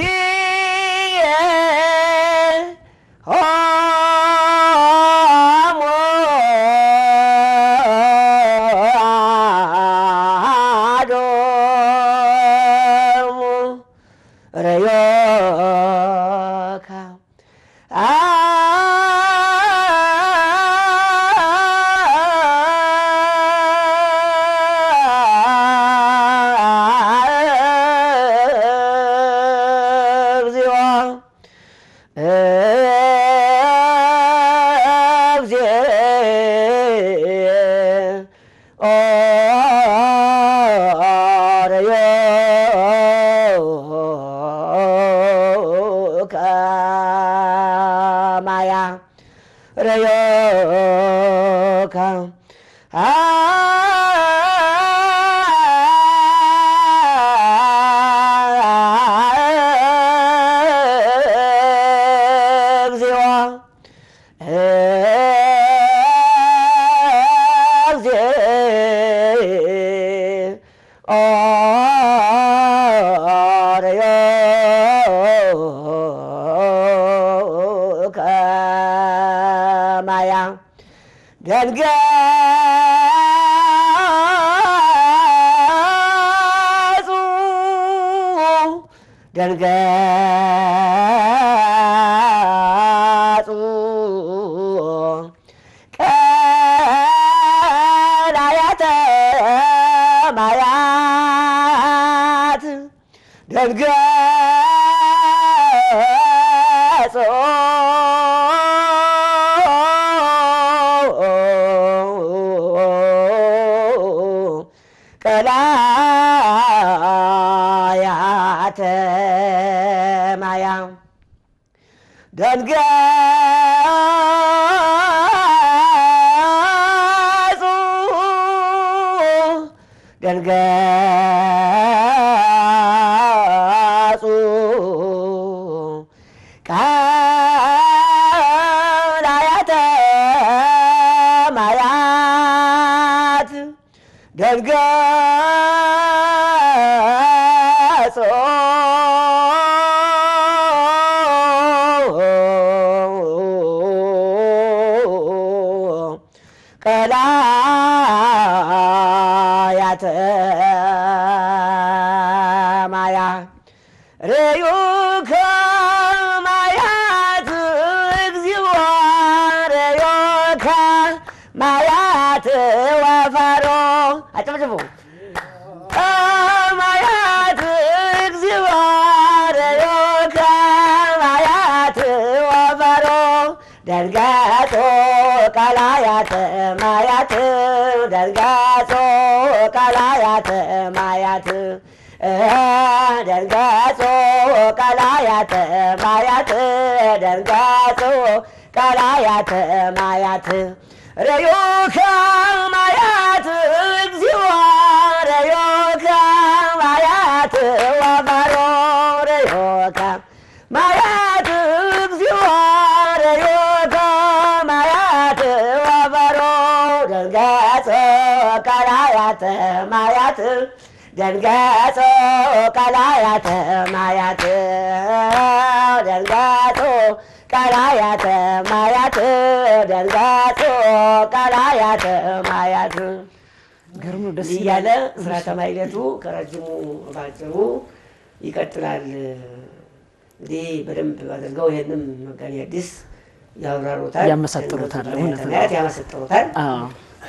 ሆሙ አሐዶሙ ረዮካ እግዚኦ እግዚኦ ረዮከ ማያ ረዮከ እግዚኦ እግዚኦ ረዮከ ማያ ደንገጹ ደንገጹ ቀላያተ ማያት ደንገጹ ቀላያተ ማያ ደንገጹ ደንገጹ ቀላያተ ደንገጾ ቀላያተ ማያ ርዩ ከማያት እግዚኦ ርዩ ከማያት ወፈሮ አጨብጭቡ ከማያት እግዚኦ ርዩ ከማያት ወፈሮ ደንገጾ ቀላያት ማያት ደንገጾ ቀላያት ማያት ደንገጾ ቀላያት ማያት ደንገጾ ቀላያት ማያት ረዮከ ማያት እግዚኦ ረዮከ ማያት ወፈሮ ረዮከ ማያት እግዚኦ ረዮከ ማያት ወፈሮ ደንገጾ ቀላያት ማያት ደንገጾ ቀላያተ ማያት ደንገጾ ቀላያተ ማያት ደንገጾ ቀላያተ ማያት ግርም ነው፣ ደስ እንዲህ ይላል። እያለ ስርዓተ ማሕሌቱ ከረጅሙ ባጭሩ ይቀጥላል። እንግዲህ በደንብ አድርገው ይህንም መጋቢ ሐዲስ ያብራሩታል፣ ያመሳጥሩታል፣ ደንገጹ እውነት ነው። ቀላያት ያመሰጥሩታል። አዎ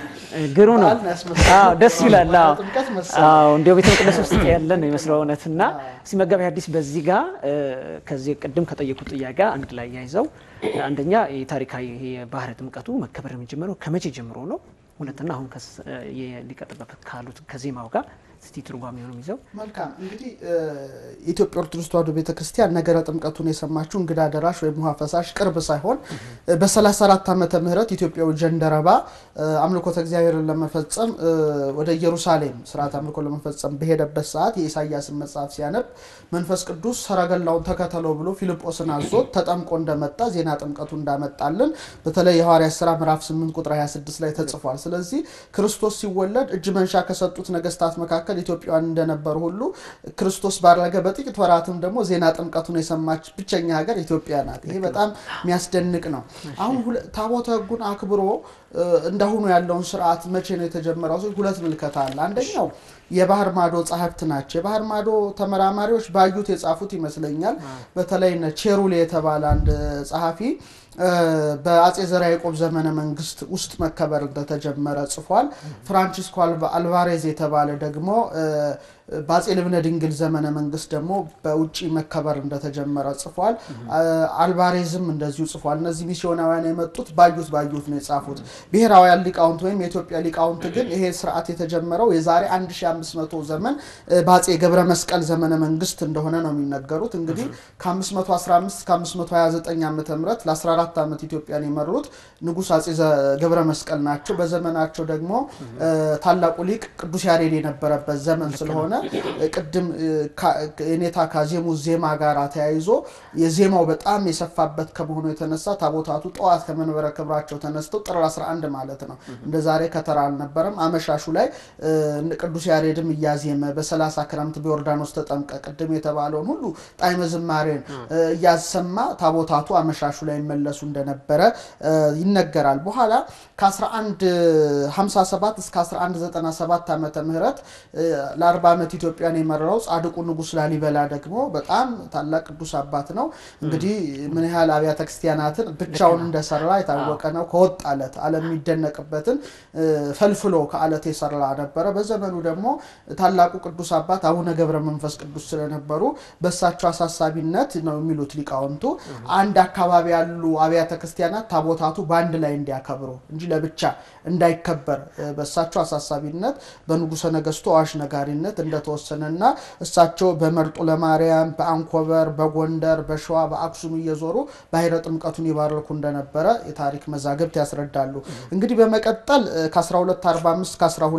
ግሩም ነው። በዓልን ያስመስላል። አዎ ደስ ይላል። አዎ ጥምቀት መሰለኝ። አዎ እንዲያው ቤተ መቅደስ ውስጥ ያለ ነው የሚመስለው እውነት እና እስኪ መጋቢ ሐዲስ በዚህ ጋር እ፣ ከዚህ ቅድም ከጠየቁት ጥያቄ ጋር አንድ ላይ ያይዘው አንደኛ የታሪካዊ ይሄ የባህረ ጥምቀቱ መከበር የሚጀምረው ከመቼ ጀምሮ ነው? ሁለትና አሁን ከስ- የሊቀ ጠበብት ካሉት ከዜማው ጋር እስቲ ትርጓሜውንም ይዘው መልካም እንግዲህ እ፣ የኢትዮጵያ ኦርቶዶክስ ተዋሕዶ ቤተክርስቲያን ነገረ ጥምቀቱን የሰማችው እንግዳ ደራሽ ወይም ውሃ ፈሳሽ ቅርብ ሳይሆን እ፣ በ34 ዓመተ ምህረት ኢትዮጵያዊ ጀንደረባ እ፣ አምልኮተ እግዚአብሔርን ለመፈጸም እ፣ ወደ ኢየሩሳሌም ስርዓት አምልኮ ለመፈጸም በሄደበት ሰዓት የኢሳያስን መጽሐፍ ሲያነብ መንፈስ ቅዱስ ሰረገላውን ተከተለው ብሎ ፊልጶስን አዞት ተጠምቆ እንደመጣ ዜና ጥምቀቱ እንዳመጣልን በተለይ የሐዋርያት ሥራ ምዕራፍ 8 ቁጥር 26 ላይ ተጽፏል። ስለዚህ ክርስቶስ ሲወለድ እጅ መንሻ ከሰጡት ነገስታት መካከል ኢትዮጵያውያን እንደነበሩ ሁሉ ክርስቶስ ባረገ በጥቂት ወራትም ደግሞ ዜና ጥምቀቱን የሰማች ብቸኛ ሀገር ኢትዮጵያ ናት። ይሄ በጣም የሚያስደንቅ ነው። አሁን ሁለ- ታቦተ ሕጉን አክብሮ እ፣ እንዳሁኑ ያለውን ስርዓት መቼ ነው የተጀመረው? ሲል ሁለት ምልከታ አለ። አንደኛው የባህር ማዶ ጸሐፍት ናቸው። የባህር ማዶ ተመራማሪዎች ባዩት የጻፉት ይመስለኛል። በተለይ እነ ቼሩሌ የተባለ አንድ ጸሐፊ እ፣ በአጼ ዘርዓ ያዕቆብ ዘመነ መንግስት ውስጥ መከበር እንደተጀመረ ጽፏል። ፍራንቺስኮ አልቫ- አልቫሬዝ የተባለ ደግሞ እ፣ በአጼ ልብነ ድንግል ዘመነ መንግስት ደግሞ በውጭ መከበር እንደተጀመረ ጽፏል። አ- አልቫሬዝም እንደዚሁ ጽፏል። እነዚህ ሚስዮናውያን የመጡት ባዩት ባዩት ነው የጻፉት። ብሔራውያን ሊቃውንት ወይም የኢትዮጵያ ሊቃውንት ግን ይሄ ስርዓት የተጀመረው የዛሬ 1500 ዘመን እ፣ በአጼ ገብረ መስቀል ዘመነ መንግስት እንደሆነ ነው የሚነገሩት። እንግዲህ ከ515 እስከ 529 ዓመተ ምህረት ለ14 ዓመት ኢትዮጵያን የመሩት ንጉሥ አጼ ዘ- ገብረ መስቀል ናቸው። በዘመናቸው ደግሞ እ፣ ታላቁ ሊቅ ቅዱስ ያሬድ የነበረበት ዘመን ስለሆነ እ፣ ቅድም እ፣ ካ- የኔታ ካዜሙ ዜማ ጋር ተያይዞ የዜማው በጣም የሰፋበት ከመሆኑ የተነሳ ታቦታቱ ጠዋት ከመንበረ ክብራቸው ተነስተው ጥር 11 ማለት ነው እንደ ዛሬ ከተራ አልነበረም። አመሻሹ ላይ እ፣ ቅዱስ ያሬድም እያዜመ በሰላሳ ክረምት በዮርዳኖስ ተጠምቀ ቅድም የተባለውን ሁሉ ጣዕመ ዝማሬን እ፣ እያሰማ ታቦታቱ አመሻሹ ላይ ይመለሱ እንደነበረ እ፣ ይነገራል። በኋላ ከ1157 እስከ 1197 ዓመተ ምህረት እ፣ ለ40 ዓመት ኢትዮጵያን የመራው ጻድቁ ንጉሥ ላሊበላ ደግሞ በጣም ታላቅ ቅዱስ አባት ነው። እንግዲህ ምን ያህል አብያተ ክርስቲያናትን ብቻውን እንደሰራ የታወቀ ነው። ከወጥ አለት ዓለም የሚደነቅበትን እ፣ ፈልፍሎ ከአለት የሰራ ነበረ። በዘመኑ ደግሞ ታላቁ ቅዱስ አባት አቡነ ገብረ መንፈስ ቅዱስ ስለነበሩ በእሳቸው አሳሳቢነት ነው የሚሉት ሊቃውንቱ አንድ አካባቢ ያሉ አብያተ ክርስቲያናት ታቦታቱ በአንድ ላይ እንዲያከብሩ እንጂ ለብቻ እንዳይከበር እ፣ በእሳቸው አሳሳቢነት በንጉሠ ነገሥቱ አዋሽ ነጋሪነት እንደ እንደተወሰነና እሳቸው በመርጡ ለማርያም፣ በአንኮበር፣ በጎንደር፣ በሸዋ፣ በአክሱም እየዞሩ ባሕረ ጥምቀቱን ይባርኩ እንደነበረ የታሪክ መዛግብት ያስረዳሉ። እንግዲህ በመቀጠል ከ1245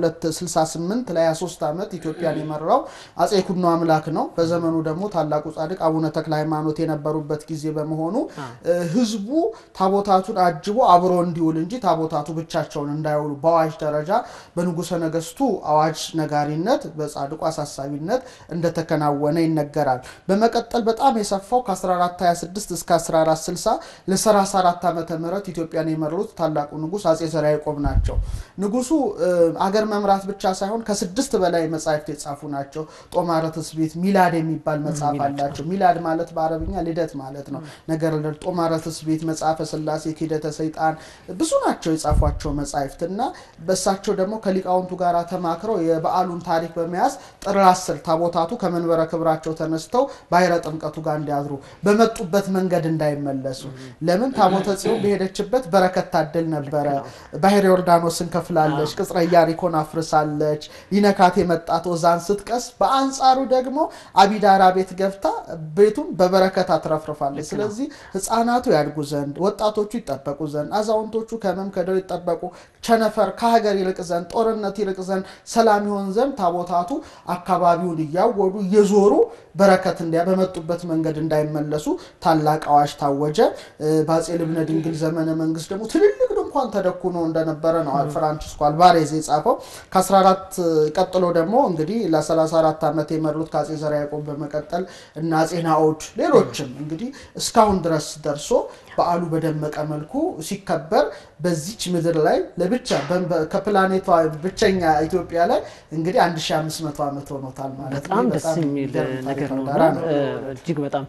ከ1268 ለ23 ዓመት ኢትዮጵያን የመራው አጼ ኩኖ አምላክ ነው። በዘመኑ ደግሞ ታላቁ ጻድቅ አቡነ ተክለ ሃይማኖት የነበሩበት ጊዜ በመሆኑ ህዝቡ ታቦታቱን አጅቦ አብሮ እንዲውል እንጂ ታቦታቱ ብቻቸውን እንዳይውሉ በአዋጅ ደረጃ በንጉሠ ነገስቱ አዋጅ ነጋሪነት በጻድቁ አሳሳቢነት እንደተከናወነ ይነገራል። በመቀጠል በጣም የሰፋው ከ1426 እስከ 1460 ለ34 ዓመተ ምህረት ኢትዮጵያን የመሩት ታላቁ ንጉሥ አጼ ዘርዓ ያዕቆብ ናቸው። ንጉሱ አገር መምራት ብቻ ሳይሆን ከስድስት በላይ መጻሕፍት የጻፉ ናቸው። ጦማረ ትስብእት፣ ሚላድ የሚባል መጽሐፍ አላቸው። ሚላድ ማለት በአረብኛ ልደት ማለት ነው። ነገር ጦማረ ትስብእት፣ መጽሐፈ ስላሴ፣ ኪደተ ሰይጣን ብዙ ናቸው የጻፏቸው መጻሕፍት እና በእሳቸው ደግሞ ከሊቃውንቱ ጋር ተማክረው የበዓሉን ታሪክ በመያዝ ጥር አስር ታቦታቱ ከመንበረ ክብራቸው ተነስተው ባሕረ ጥምቀቱ ጋር እንዲያድሩ በመጡበት መንገድ እንዳይመለሱ ለምን ታቦተ ጽዮን በሄደችበት በረከት ታድል ነበረ። ባሕረ ዮርዳኖስን ከፍላለች፣ ቅጽረ ኢያሪኮን አፍርሳለች፣ ሊነካት የመጣ ቶዛን ስትቀስ፣ በአንጻሩ ደግሞ አቢዳራ ቤት ገብታ ቤቱን በበረከት አትረፍርፋለች። ስለዚህ ሕፃናቱ ያድጉ ዘንድ፣ ወጣቶቹ ይጠበቁ ዘንድ፣ አዛውንቶቹ ከሕመም ከደዌ ይጠበቁ፣ ቸነፈር ከሀገር ይርቅ ዘንድ፣ ጦርነት ይርቅ ዘንድ፣ ሰላም ይሆን ዘንድ ታቦታቱ አካባቢውን እያወዱ እየዞሩ በረከት እንዲያ በመጡበት መንገድ እንዳይመለሱ ታላቅ አዋጅ ታወጀ። በአጼ ልብነ ድንግል ዘመነ መንግስት ደግሞ ትልልቅ ድንኳን ተደኩኖ እንደነበረ ነው ፍራንቺስኮ አልቫሬዝ የጻፈው። ከ14 ቀጥሎ ደግሞ እንግዲህ ለ34 ዓመት የመሩት ከአጼ ዘርዓ ያዕቆብ በመቀጠል እና አጼ ናኦድ ሌሎችም እንግዲህ እስካሁን ድረስ ደርሶ በዓሉ በደመቀ መልኩ ሲከበር በዚች ምድር ላይ ለብቻ ከፕላኔቷ ብቸኛ ኢትዮጵያ ላይ እንግዲህ 1500 ዓመት ሆኖታል ማለት ነው። በጣም ደስ የሚል ነገር ነው። ዳራ ነው። እጅግ በጣም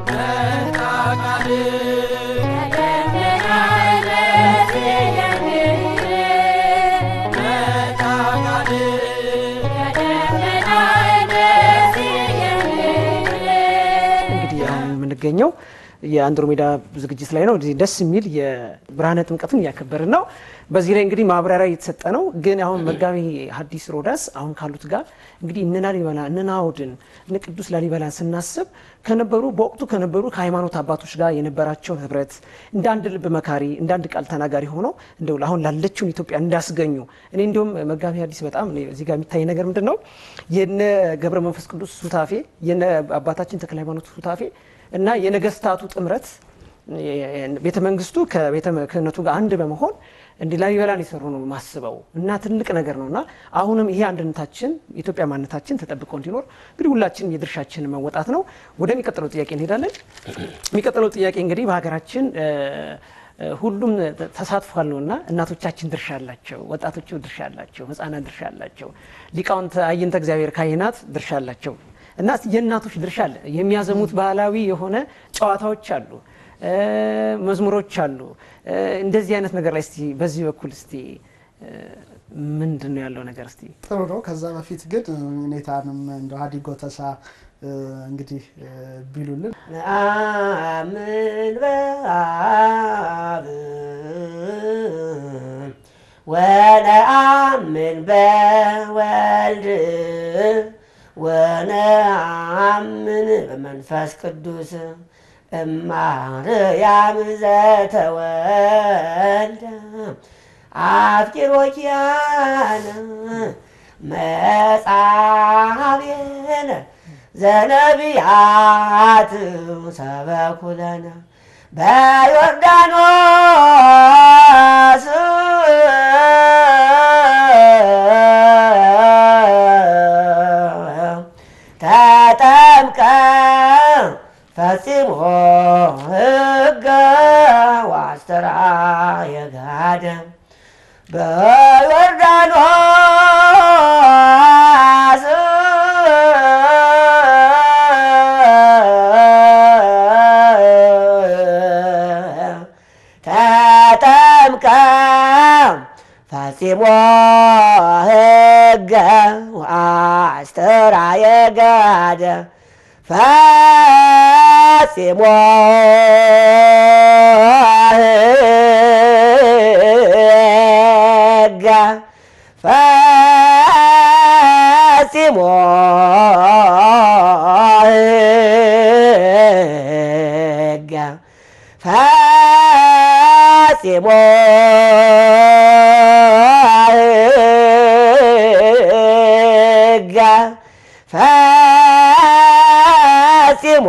እንግዲህ አሁን የምንገኘው የአንድሮሜዳ ዝግጅት ላይ ነው። ደስ የሚል የብርሃነ ጥምቀትን እያከበርን ነው። በዚህ ላይ እንግዲህ ማብራሪያ እየተሰጠ ነው። ግን አሁን መጋቢ ሐዲስ ሮዳስ አሁን ካሉት ጋር እንግዲህ እነ ላሊበላ እነ ናኦድን እነ ቅዱስ ላሊበላን ስናስብ ከነበሩ በወቅቱ ከነበሩ ከሃይማኖት አባቶች ጋር የነበራቸው ህብረት እንደ አንድ ልብ መካሪ እንደ አንድ ቃል ተናጋሪ ሆነው እንደው አሁን ላለችውን ኢትዮጵያ እንዳስገኙ እኔ እንዲሁም መጋቢ ሐዲስ በጣም እኔ እዚህ ጋር የሚታይ ነገር ምንድን ነው የነ ገብረ መንፈስ ቅዱስ ሱታፌ የነ አባታችን ተክለ ሃይማኖት ሱታፌ እና የነገስታቱ ጥምረት ቤተ መንግስቱ ከቤተ ክህነቱ ጋር አንድ በመሆን እንዲህ ላሊበላን የሰሩ ነው ማስበው እና ትልቅ ነገር ነው እና አሁንም ይሄ አንድነታችን የኢትዮጵያ ማንነታችን ተጠብቆ እንዲኖር እንግዲህ ሁላችንም የድርሻችንን መወጣት ነው። ወደሚቀጥለው ጥያቄ እንሄዳለን። የሚቀጥለው ጥያቄ እንግዲህ በሀገራችን ሁሉም ተሳትፏል ነው እና እናቶቻችን ድርሻ አላቸው፣ ወጣቶቹ ድርሻ አላቸው፣ ህፃናት ድርሻ አላቸው፣ ሊቃውንት አይንተ እግዚአብሔር ካህናት ድርሻ አላቸው እና የእናቶች ድርሻ አለ። የሚያዘሙት ባህላዊ የሆነ ጨዋታዎች አሉ፣ መዝሙሮች አሉ። እንደዚህ አይነት ነገር ላይ እስቲ በዚህ በኩል እስቲ ምንድን ነው ያለው ነገር እስቲ ጥሩ ነው። ከዛ በፊት ግን ሁኔታንም እንደ ሀዲጎ ተሳ እንግዲህ ቢሉልን ነአምን በአብ ወነአምን በወልድ ወነአምን በመንፈስ ቅዱስ እማርያም ዘተወልደ አፍቂሮ ኪያነ መጻቤነ ዘነቢያት ሰበኩለነ በዮርዳኖስ ተጠምቀ ፈጽሞ ሕገ ዋስተራ የጋደ በዮርዳኖስ ተጠምቀ ፈጽሞ ሕገ ዋስተራ የጋደ ፈጽሞ ሕገ ፈጽሞ ፈጽሞ ሕገ ፈጽሞ ሕገ ፈጽሞ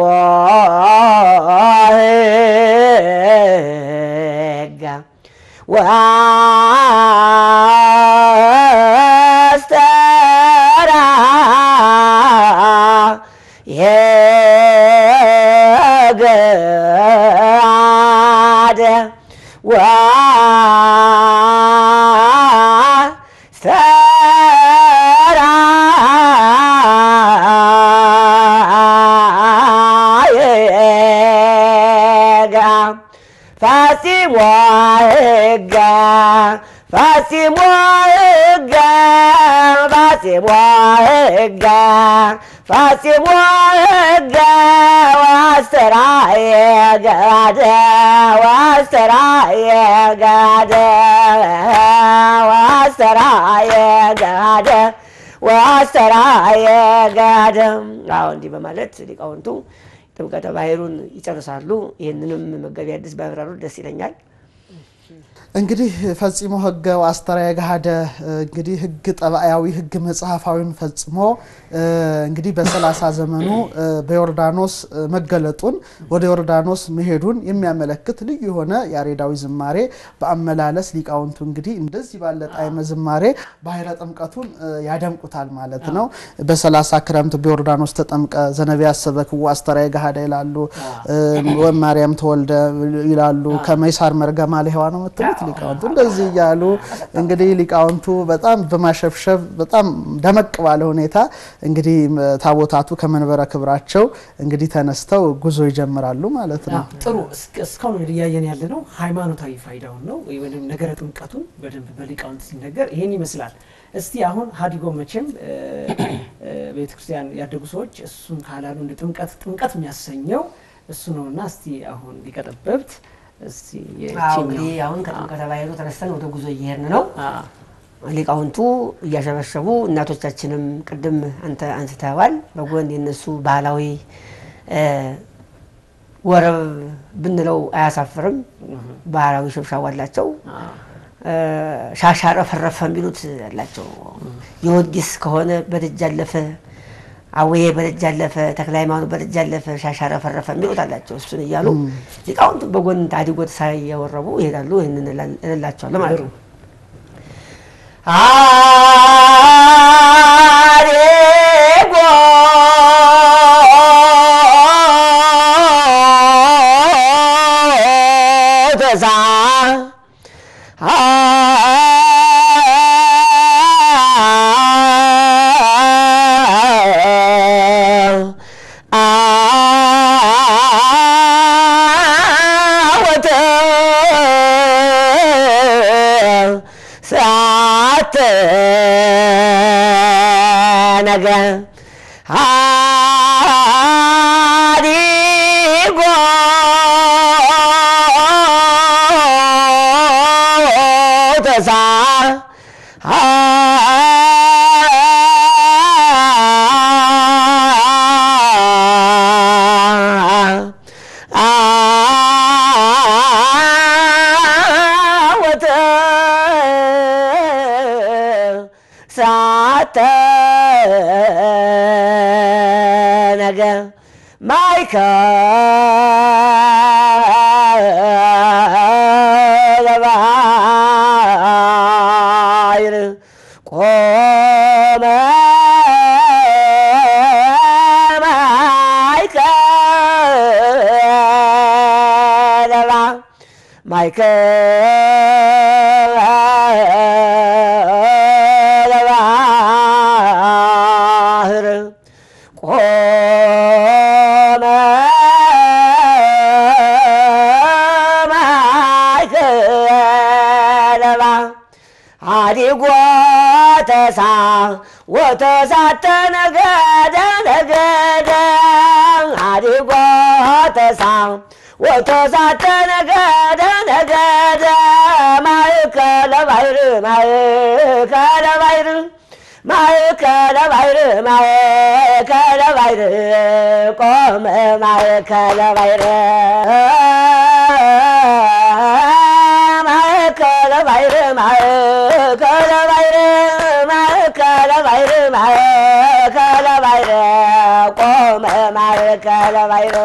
ሕገ ወአስተርአየ ፈጽሞ ሕገ ፈጽሞ ሕገ ፈጽሞ ሕገ ፈጽሞ ሕገ ወአስተርአየ ገደ ወአስተርአየ ገደ ወአስተርአየ ገደ ወአስተርአየ ገደ። አዎ እንዲህ በማለት ሊቃውንቱ ጥምቀተ ባሕሩን ይጨርሳሉ። ይህንንም መጋቢ ሐዲስ ቢያብራሩት ደስ ይለኛል። እንግዲህ ፈጽሞ ሕገ ወአስተርአየ ገሃደ እንግዲህ ሕግ ጠባያዊ ሕግ መጽሐፋዊን ፈጽሞ እንግዲህ በሰላሳ ዘመኑ በዮርዳኖስ መገለጡን ወደ ዮርዳኖስ መሄዱን የሚያመለክት ልዩ የሆነ ያሬዳዊ ዝማሬ በአመላለስ ሊቃውንቱ እንግዲህ እንደዚህ ባለ ጣዕመ ዝማሬ ባሕረ ጥምቀቱን ያደምቁታል ማለት ነው። በሰላሳ ክረምት በዮርዳኖስ ተጠምቀ ዘነቢያት ሰበክዎ አስተርአየ ገሃደ ይላሉ። ወማርያም ተወልደ ይላሉ። ከመይሳር መርገማ ለሔዋ ነው የምትሉት ሊቃውንቱ እንደዚህ እያሉ እንግዲህ ሊቃውንቱ በጣም በማሸብሸብ በጣም ደመቅ ባለ ሁኔታ እንግዲህ ታቦታቱ ከመንበረ ክብራቸው እንግዲህ ተነስተው ጉዞ ይጀምራሉ ማለት ነው። ጥሩ እስካሁን እንግዲህ እያየን ያለ ነው ሃይማኖታዊ ፋይዳውን ነው ወይም ነገረ ጥምቀቱን በደንብ በሊቃውንት ሲነገር ይሄን ይመስላል። እስቲ አሁን ሀዲጎ መቼም ቤተክርስቲያን ያደጉ ሰዎች እሱን ካላሉ እንደ ጥምቀት ጥምቀት የሚያሰኘው እሱ ነውና እስቲ አሁን ሊቀጠበብት እስቲ እንግዲህ አሁን ከጥምቀተ ባሕሩ ተነስተን ወደ ጉዞ እየሄድን ነው። ሊቃውንቱ እያሸበሸቡ እናቶቻችንም ቅድም አንተ አንስተዋል። በጎን የነሱ ባህላዊ ወረብ ብንለው አያሳፍርም። ባህላዊ ሽብሻብ አላቸው። ሻሻረ ፈረፈ የሚሉት አላቸው። ጊዮርጊስ ከሆነ በደጅ አለፈ፣ አወዬ በደጅ አለፈ፣ ተክለ ሃይማኖት በደጅ አለፈ፣ ሻሻረ ፈረፈ የሚሉት አላቸው። እሱን እያሉ ሊቃውንቱ በጎን ታዲጎት ሳያወረቡ ይሄዳሉ። ይህንን እላቸዋለሁ ማለት ነው። አሬጎ ተዛ አወተ ሰዓተ ነገ ሀዲጎ ተሳ አወተ ሳተ ነገ ማይከለ ባሕር ቆመ ማይከለ ባ ማይከለ ባሕር ቆመ ማይከለ ባሕር ሀዲጎ ተሳ ወተሳተ ነገደ ነገደ ሀዲጎ ተሳ ወተሳተ ነገደ ነገደ ማእከለ ባሕር ማእከለ ባሕር ማእከለ ባሕር ማእከለ ባሕር ቆመ ማእከለ ባሕር ማእከለ ባሕር ማእከለ ባሕር ማእከለ ባሕር ማእከለ ባሕር ቆመ ማእከለ ባሕር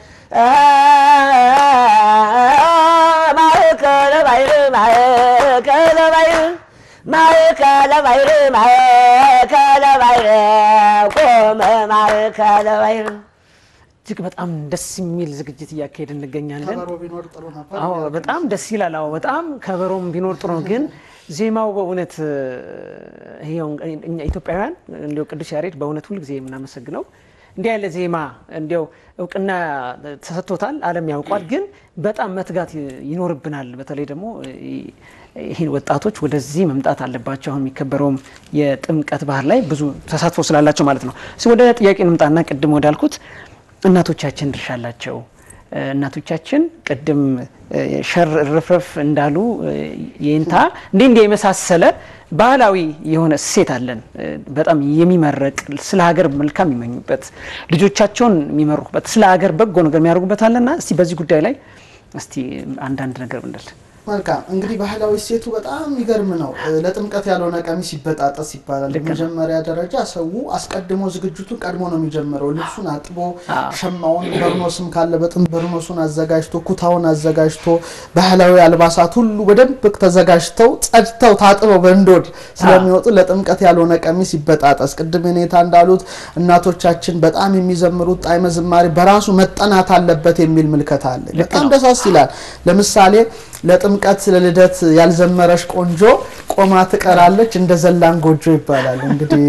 ማእከለ ባሕር ማእከለ ባሕር ማእከለ ባሕር ማእከለ ባሕር ቆመ ማእከለ ባሕር እጅግ በጣም ደስ የሚል ዝግጅት እያካሄድ እንገኛለን። ከበሮ ቢኖር ጥሩ ነበር። አዎ በጣም ደስ ይላል። አዎ በጣም ከበሮም ቢኖር ጥሩ ነው። ግን ዜማው በእውነት ይሄው እኛ ኢትዮጵያውያን እንዲያው ቅዱስ ያሬድ በእውነት ሁልጊዜ የምናመሰግነው እንዲህ ያለ ዜማ እንዲያው እውቅና ተሰጥቶታል፣ ዓለም ያውቋል። ግን በጣም መትጋት ይኖርብናል። በተለይ ደግሞ ይህን ወጣቶች ወደዚህ መምጣት አለባቸው። አሁን የሚከበረውም የጥምቀት ባህር ላይ ብዙ ተሳትፎ ስላላቸው ማለት ነው። እስኪ ወደ ጥያቄ እንምጣና ቅድም ወዳልኩት እናቶቻችን ድርሻ አላቸው። እናቶቻችን ቅድም ሸር ርፍረፍ እንዳሉ የእንታ እንዲህ እንዲህ የመሳሰለ ባህላዊ የሆነ እሴት አለን። በጣም የሚመረቅ ስለ ሀገር መልካም የሚመኙበት ልጆቻቸውን የሚመሩበት ስለ ሀገር በጎ ነገር የሚያደርጉበት አለና እስቲ በዚህ ጉዳይ ላይ እስቲ አንዳንድ ነገር ብንል። መልካም እንግዲህ ባህላዊ እሴቱ በጣም የሚገርም ነው። ለጥምቀት ያልሆነ ቀሚስ ይበጣጠስ ይባላል። በመጀመሪያ ደረጃ ሰው አስቀድሞ ዝግጅቱን ቀድሞ ነው የሚጀምረው። ልብሱን አጥቦ ሸማውን፣ በርኖስም ካለ በጥንት በርኖሱን አዘጋጅቶ ኩታውን አዘጋጅቶ ባህላዊ አልባሳት ሁሉ በደንብ ተዘጋጅተው ጸድተው ታጥበው በእንዶድ ስለሚወጡ ለጥምቀት ያልሆነ ቀሚስ ይበጣጠስ። ቅድም ኔታ እንዳሉት እናቶቻችን በጣም የሚዘምሩት ጣዕመ ዝማሬ በራሱ መጠናት አለበት የሚል ምልከታ አለ። በጣም ደሳስ ይላል። ለምሳሌ ለጥምቀት ለልደት ያልዘመረች ቆንጆ ቆማ ትቀራለች እንደ ዘላን ጎጆ ይባላል። እንግዲህ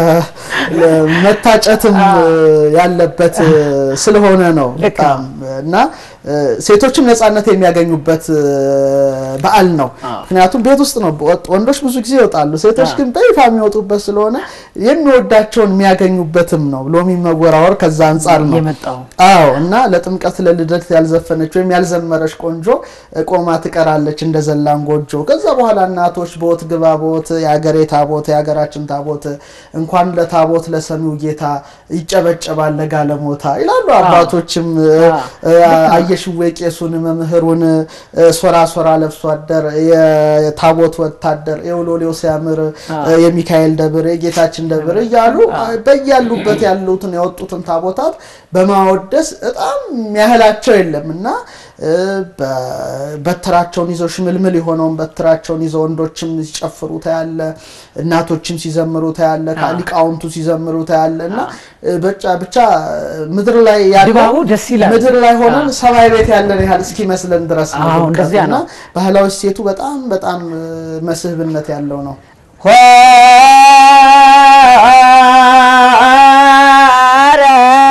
መታጨትም ያለበት ስለሆነ ነው በጣም እና ሴቶችም ነጻነት የሚያገኙበት በዓል ነው። ምክንያቱም ቤት ውስጥ ነው ወንዶች ብዙ ጊዜ ይወጣሉ፣ ሴቶች ግን በይፋ የሚወጡበት ስለሆነ የሚወዳቸውን የሚያገኙበትም ነው። ሎሚ መወራወር ከዛ አንጻር ነው የመጣው። አዎ እና ለጥምቀት ለልደት ያልዘፈነች ወይም ያልዘመረች ቆንጆ ቆማ ትቀራለች እንደ ዘላን ጎጆ። ከዛ በኋላ እናቶች ቦት ግባ ቦት የአገሬ ታቦት የሀገራችን ታቦት እንኳን ለታቦት ለሰሚው ጌታ ይጨበጨባል ለጋለሞታ ይላሉ አባቶችም አየሽዌ ቄሱን መምህሩን ሶራ ሶራ ለብሶ አደር የታቦት ወታደር የውሎሌው ሲያምር የሚካኤል ደብር የጌታችን ደብር እያሉ በያሉበት ያሉትን የወጡትን ታቦታት በማወደስ በጣም ያህላቸው የለም እና በትራቸውን ይዘው ሽምልምል የሆነውን በትራቸውን ይዘው ወንዶችም ሲጨፍሩ ታያለ፣ እናቶችም ሲዘምሩ ታያለ፣ ሊቃውንቱ ሲዘምሩ ታያለ እና ብቻ ምድር ላይ ድባቡ ደስ ይላል። ምድር ላይ ሆነን ሰማይ ቤት ያለን ያህል እስኪመስለን ድረስ ነው አዎ፣ ድምቀቱ እንደዚያ እና ነው። ባህላዊ እሴቱ በጣም በጣም መስህብነት ያለው ነው። ሆረ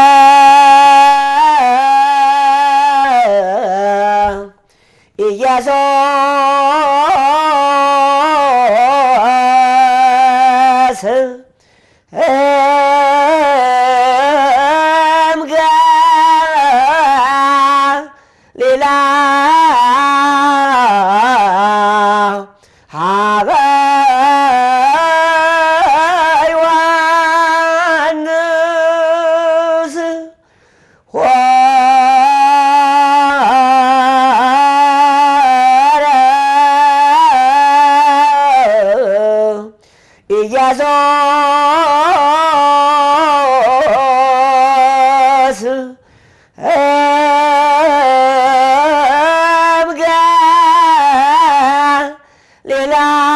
ኢየሱስ እምገ ሌላ ሀበ ዮሐንስ ሆረ ኢየሱስ እምገ ሌላ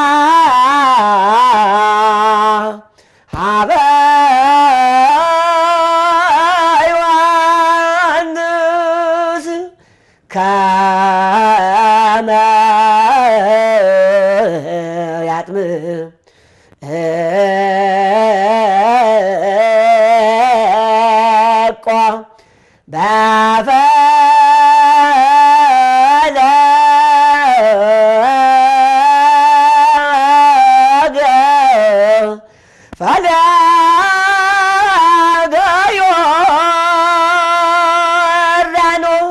ሀበ ዮሐንስ ከመ ያጥም እቆ በፈለገ ፈለገ ዮርዳኖስ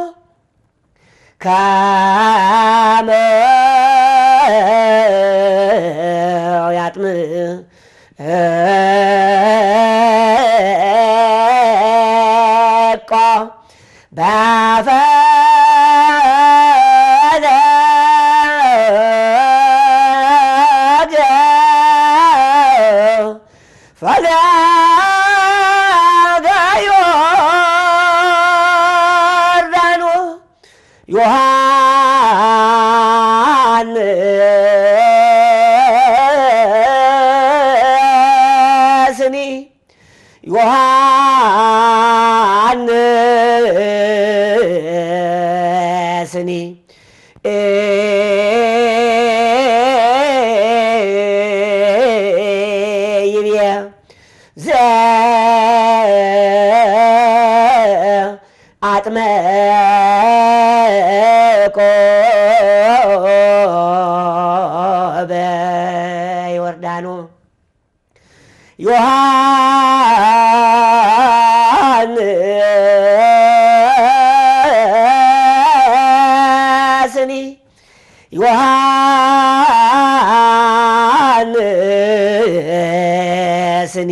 ከመ ያጥም እቆ በፈለገ ፈለገ ዮርዳኖ ዮሐንስኒ ዮሐንስኒ ይብየ ዘአጥመቆ በዮርዳኖ ዮሐንስኒ ዮሐንስኒ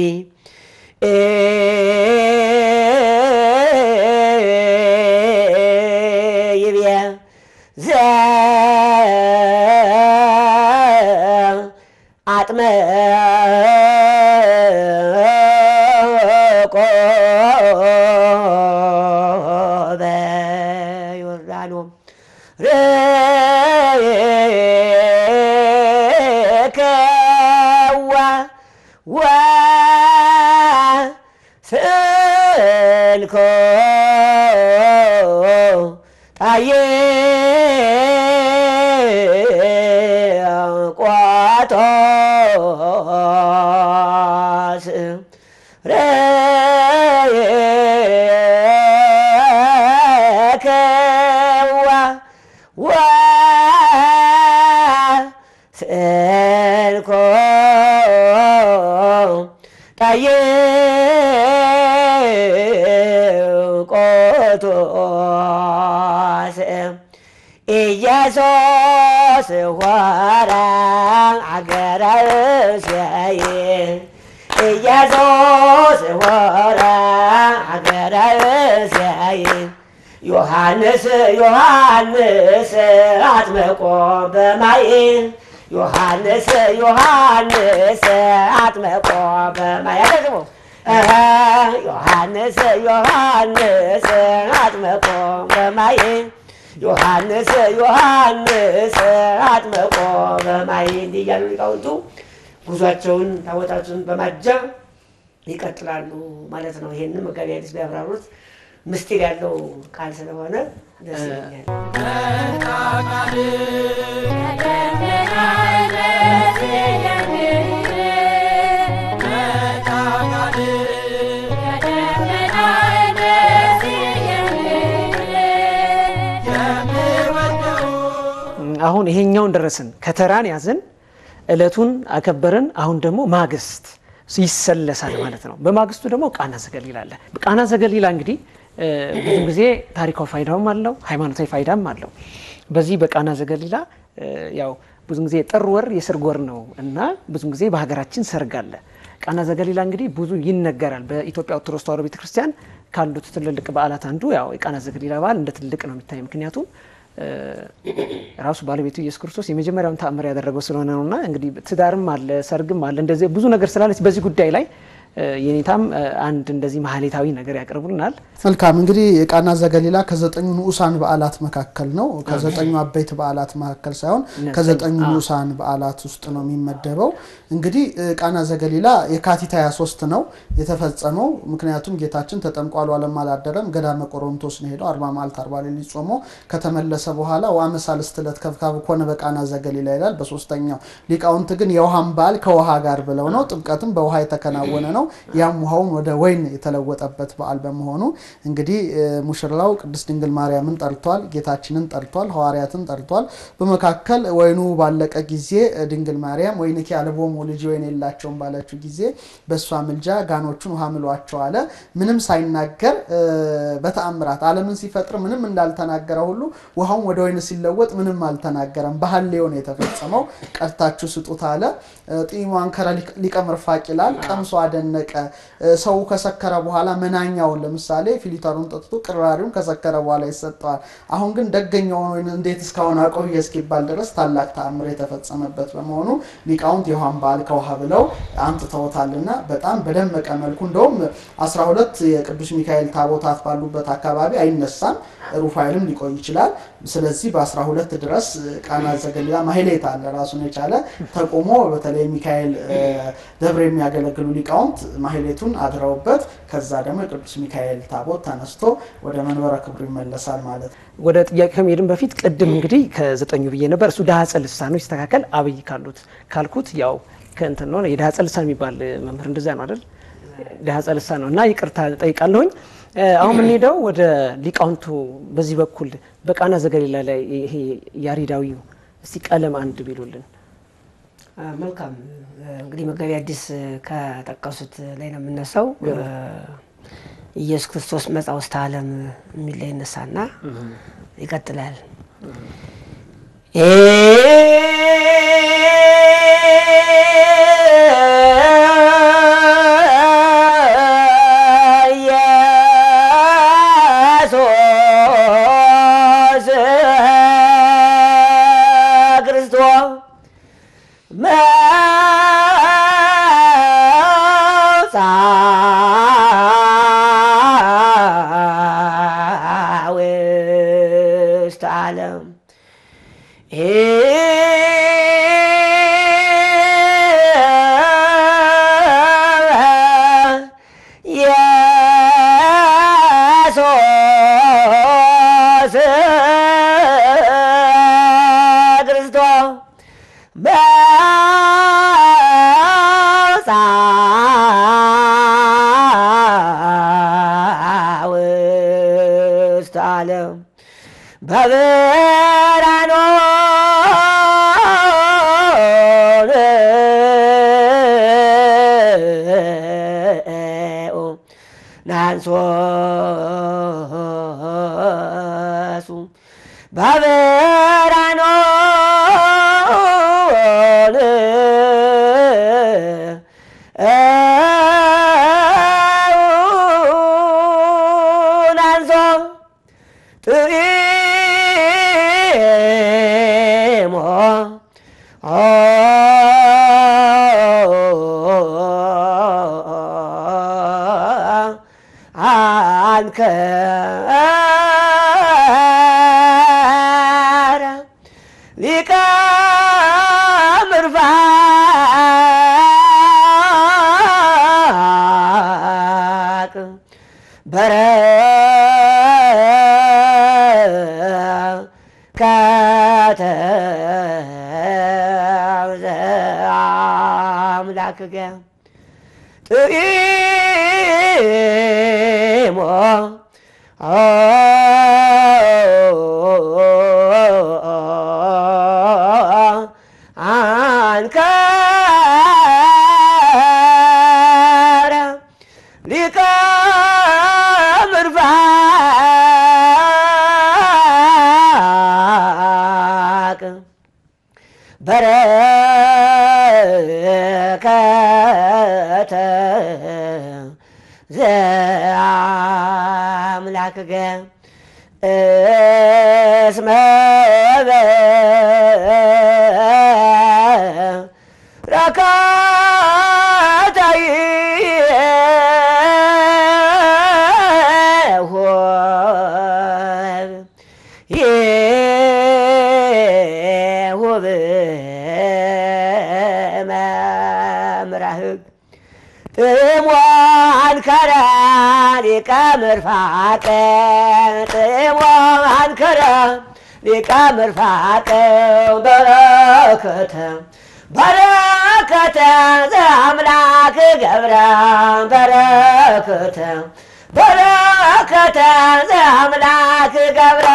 ይብየ ዘአጥመቆ በዮርዳኖ ርከዋ ወስልኮ ጣዬ ቋቶስ ረከዋ ወስልኮ ጣዬ ቆቶስ ኢየሱስ ሆረ አገረ እስያይ ኢየሱስ ሆረ አገረ እስያይ ዮሐንስ ዮሐንስ አጥምቆ በማይ ዮሐንስ ዮሐንስ አጥምቆ በማይ አደግሞ ዮሐንስ ዮሐንስ አጥምቆ በማይ ዮሐንስ ዮሐንስ አጥምቆ በማይ እንዲህ እያሉ ሊቃውንቱ ጉዟቸውን ታቦታቱን በማጀብ ይቀጥላሉ ማለት ነው። ይህንን መጋቢ ሐዲስ ቢያብራሩት ምስጢር ያለው ቃል ስለሆነ ደስ ይለኛል። አሁን ይሄኛውን ደረስን፣ ከተራን ያዝን፣ እለቱን አከበርን። አሁን ደግሞ ማግስት ይሰለሳል ማለት ነው። በማግስቱ ደግሞ ቃና ዘገሊላ አለ። ቃና ዘገሊላ እንግዲህ ብዙ ጊዜ ታሪካዊ ፋይዳውም አለው፣ ሃይማኖታዊ ፋይዳም አለው። በዚህ በቃና ዘገሊላ ያው ብዙ ጊዜ ጥር ወር የሰርግ ወር ነው እና ብዙ ጊዜ በሀገራችን ሰርግ አለ። ቃና ዘገሊላ እንግዲህ ብዙ ይነገራል። በኢትዮጵያ ኦርቶዶክስ ተዋሕዶ ቤተክርስቲያን ካሉት ትልልቅ በዓላት አንዱ ያው የቃና ዘገሊላ በዓል እንደ ትልቅ ነው የሚታይ ምክንያቱም ራሱ ባለቤቱ ኢየሱስ ክርስቶስ የመጀመሪያውን ተአምር ያደረገው ስለሆነ ነውና እንግዲህ ትዳርም አለ ሰርግም አለ እንደዚህ ብዙ ነገር ስላለች በዚህ ጉዳይ ላይ የኔታም አንድ እንደዚህ ማህሌታዊ ነገር ያቀርቡልናል። መልካም እንግዲህ የቃና ዘገሊላ ከዘጠኙ ንዑሳን በዓላት መካከል ነው። ከዘጠኙ አበይት በዓላት መካከል ሳይሆን ከዘጠኙ ንዑሳን በዓላት ውስጥ ነው የሚመደበው። እንግዲህ ቃና ዘገሊላ የካቲት 23 ነው የተፈጸመው። ምክንያቱም ጌታችን ተጠምቆ አልዋለም አላደረም፣ ገዳመ ቆሮንቶስ ነው ሄደው አርባ መዓልት አርባ ሌሊት ጾሞ ከተመለሰ በኋላ ዋመ ሳልስት ዕለት ከብካብ ኮነ በቃና ዘገሊላ ይላል። በሶስተኛው ሊቃውንት ግን የውሃን በዓል ከውሃ ጋር ብለው ነው። ጥምቀትም በውሃ የተከናወነ ነው። ነው። ያም ውሃውን ወደ ወይን የተለወጠበት በዓል በመሆኑ እንግዲህ ሙሽራው ቅድስት ድንግል ማርያምን ጠርቷል፣ ጌታችንን ጠርቷል፣ ሐዋርያትን ጠርቷል። በመካከል ወይኑ ባለቀ ጊዜ ድንግል ማርያም ወይንኪ አልቦሙ ልጅ ወይን የላቸውም ባለችው ጊዜ በእሷ ምልጃ ጋኖቹን ውሃ ምሏቸው አለ። ምንም ሳይናገር በተአምራት ዓለምን ሲፈጥር ምንም እንዳልተናገረ ሁሉ ውሃውን ወደ ወይን ሲለወጥ ምንም አልተናገረም። በሐሌው ነው የተፈጸመው። ቀድታችሁ ስጡት አለ። ጢሟን ከረ ሊቀ ምርፋቅ ይላል። ቀምሶ አደነቀ። ሰው ከሰከረ በኋላ መናኛውን ለምሳሌ ፊሊተሩን ጠጥቶ ቅራሪውን ከሰከረ በኋላ ይሰጠዋል። አሁን ግን ደገኛውን ወይን እንዴት እስካሁን አቆየ እስኪባል ድረስ ታላቅ ተአምር የተፈጸመበት በመሆኑ ሊቃውንት የውሃን በዓል ከውሃ ብለው አምጥተውታልና በጣም በደመቀ መልኩ እንደውም 12 የቅዱስ ሚካኤል ታቦታት ባሉበት አካባቢ አይነሳም። ሩፋኤልም ሊቆይ ይችላል። ስለዚህ በ12 ድረስ ቃና ዘገሊላ ማህሌት አለ ራሱን የቻለ ተቆሞ በተለይ ሚካኤል ደብር የሚያገለግሉ ሊቃውንት ማህሌቱን አድረውበት ከዛ ደግሞ የቅዱስ ሚካኤል ታቦት ተነስቶ ወደ መንበረ ክብሩ ይመለሳል ማለት ነው። ወደ ጥያቄ ከመሄድም በፊት ቅድም እንግዲህ ከዘጠኙ ብዬ ነበር። እሱ ዳህፀ ልሳን ነው ይስተካከል። አብይ ካሉት ካልኩት ያው ከእንትን ነው የዳህፀ ልሳን የሚባል መምህር እንደዛ ነው አይደል? ዳህፀ ልሳን ነው እና ይቅርታ ጠይቃለሁኝ። አሁን የምንሄደው ወደ ሊቃውንቱ በዚህ በኩል በቃና ዘገሊላ ላይ ይሄ ያሬዳዊው እስቲ ቀለም አንድ ቢሉልን። መልካም እንግዲህ መጋቢ አዲስ ከጠቀሱት ላይ ነው የምነሳው። ኢየሱስ ክርስቶስ መጻ ውስተ ዓለም የሚል ላይ ይነሳና ይቀጥላል። ውስተ ዓለም የሶስ ክርስቶስ በውፃ ውስተ ዓለም በብርሃኑ ናንሶሱ በብርሃኑ ናንሶ ጥሪሞ አንከረ ሊቀ ምርፋቅ በረከተ አምላክከ ጥኢሞ አንከረ ሊቀ ምርፋቅ በረከተ ዘአምላክከ እስመ የሆብ መምራህግ ጥሞን ከረ ሊቀ ምርፋቅ ጥሞን ከረ ሊቀ ምርፋቅ በረከተ በረከተ ዘአምላክ ገብረ በረከተ በረከተ ዘአምላክ ገብረ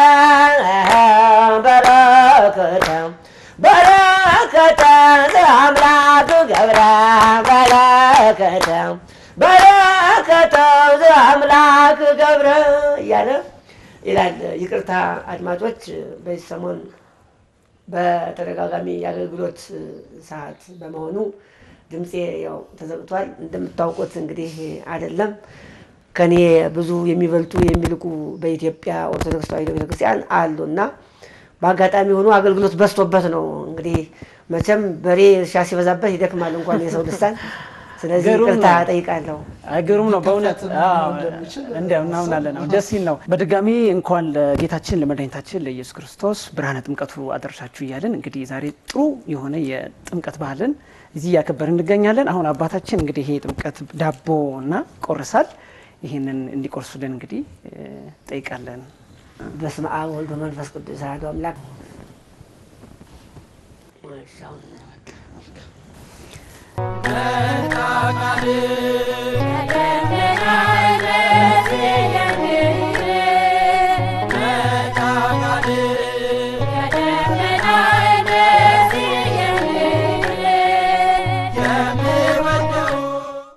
በረከተ በረከተ ዘአምላክ ገብረ በረከተ በረከተ ዘአምላክ ገብረ እያለ ይላል። ይቅርታ አድማጮች፣ በዚህ ሰሞን በተደጋጋሚ የአገልግሎት ሰዓት በመሆኑ ድምፄ ያው ተዘግቷል። እንደምታውቁት እንግዲህ አይደለም ከኔ ብዙ የሚበልጡ የሚልቁ በኢትዮጵያ ኦርቶዶክስ ተዋሕዶ ቤተክርስቲያን አሉ እና በአጋጣሚ ሆኖ አገልግሎት በዝቶበት ነው። እንግዲህ መቼም በሬ እርሻ ሲበዛበት ይደክማል እንኳን የሰው ልሳን። ስለዚህ ግሩም ይቅርታ ነው። ጠይቃለሁ። ግሩም ነው በእውነት ሊከፈትም አዎ፣ እንደሚችል እንዲያው እናምናለን ነው ደስ ይል ነው። በድጋሚ እንኳን ለጌታችን ለመድኃኒታችን ለኢየሱስ ክርስቶስ ብርሃነ ጥምቀቱ አደረሳችሁ እያለን እንግዲህ ዛሬ ጥሩ የሆነ የጥምቀት ባህልን እዚህ እያከበርን እንገኛለን። አሁን አባታችን እንግዲህ ይሄ ጥምቀት ዳቦ እና ቆርሳል ይህንን እንዲቆርሱልን እንግዲህ እ፣ ጠይቃለን። በስመ አብ ወልድ ወመንፈስ ቅዱስ አሐዱ አምላክ እሺ፣ አሁን መጣ ቃል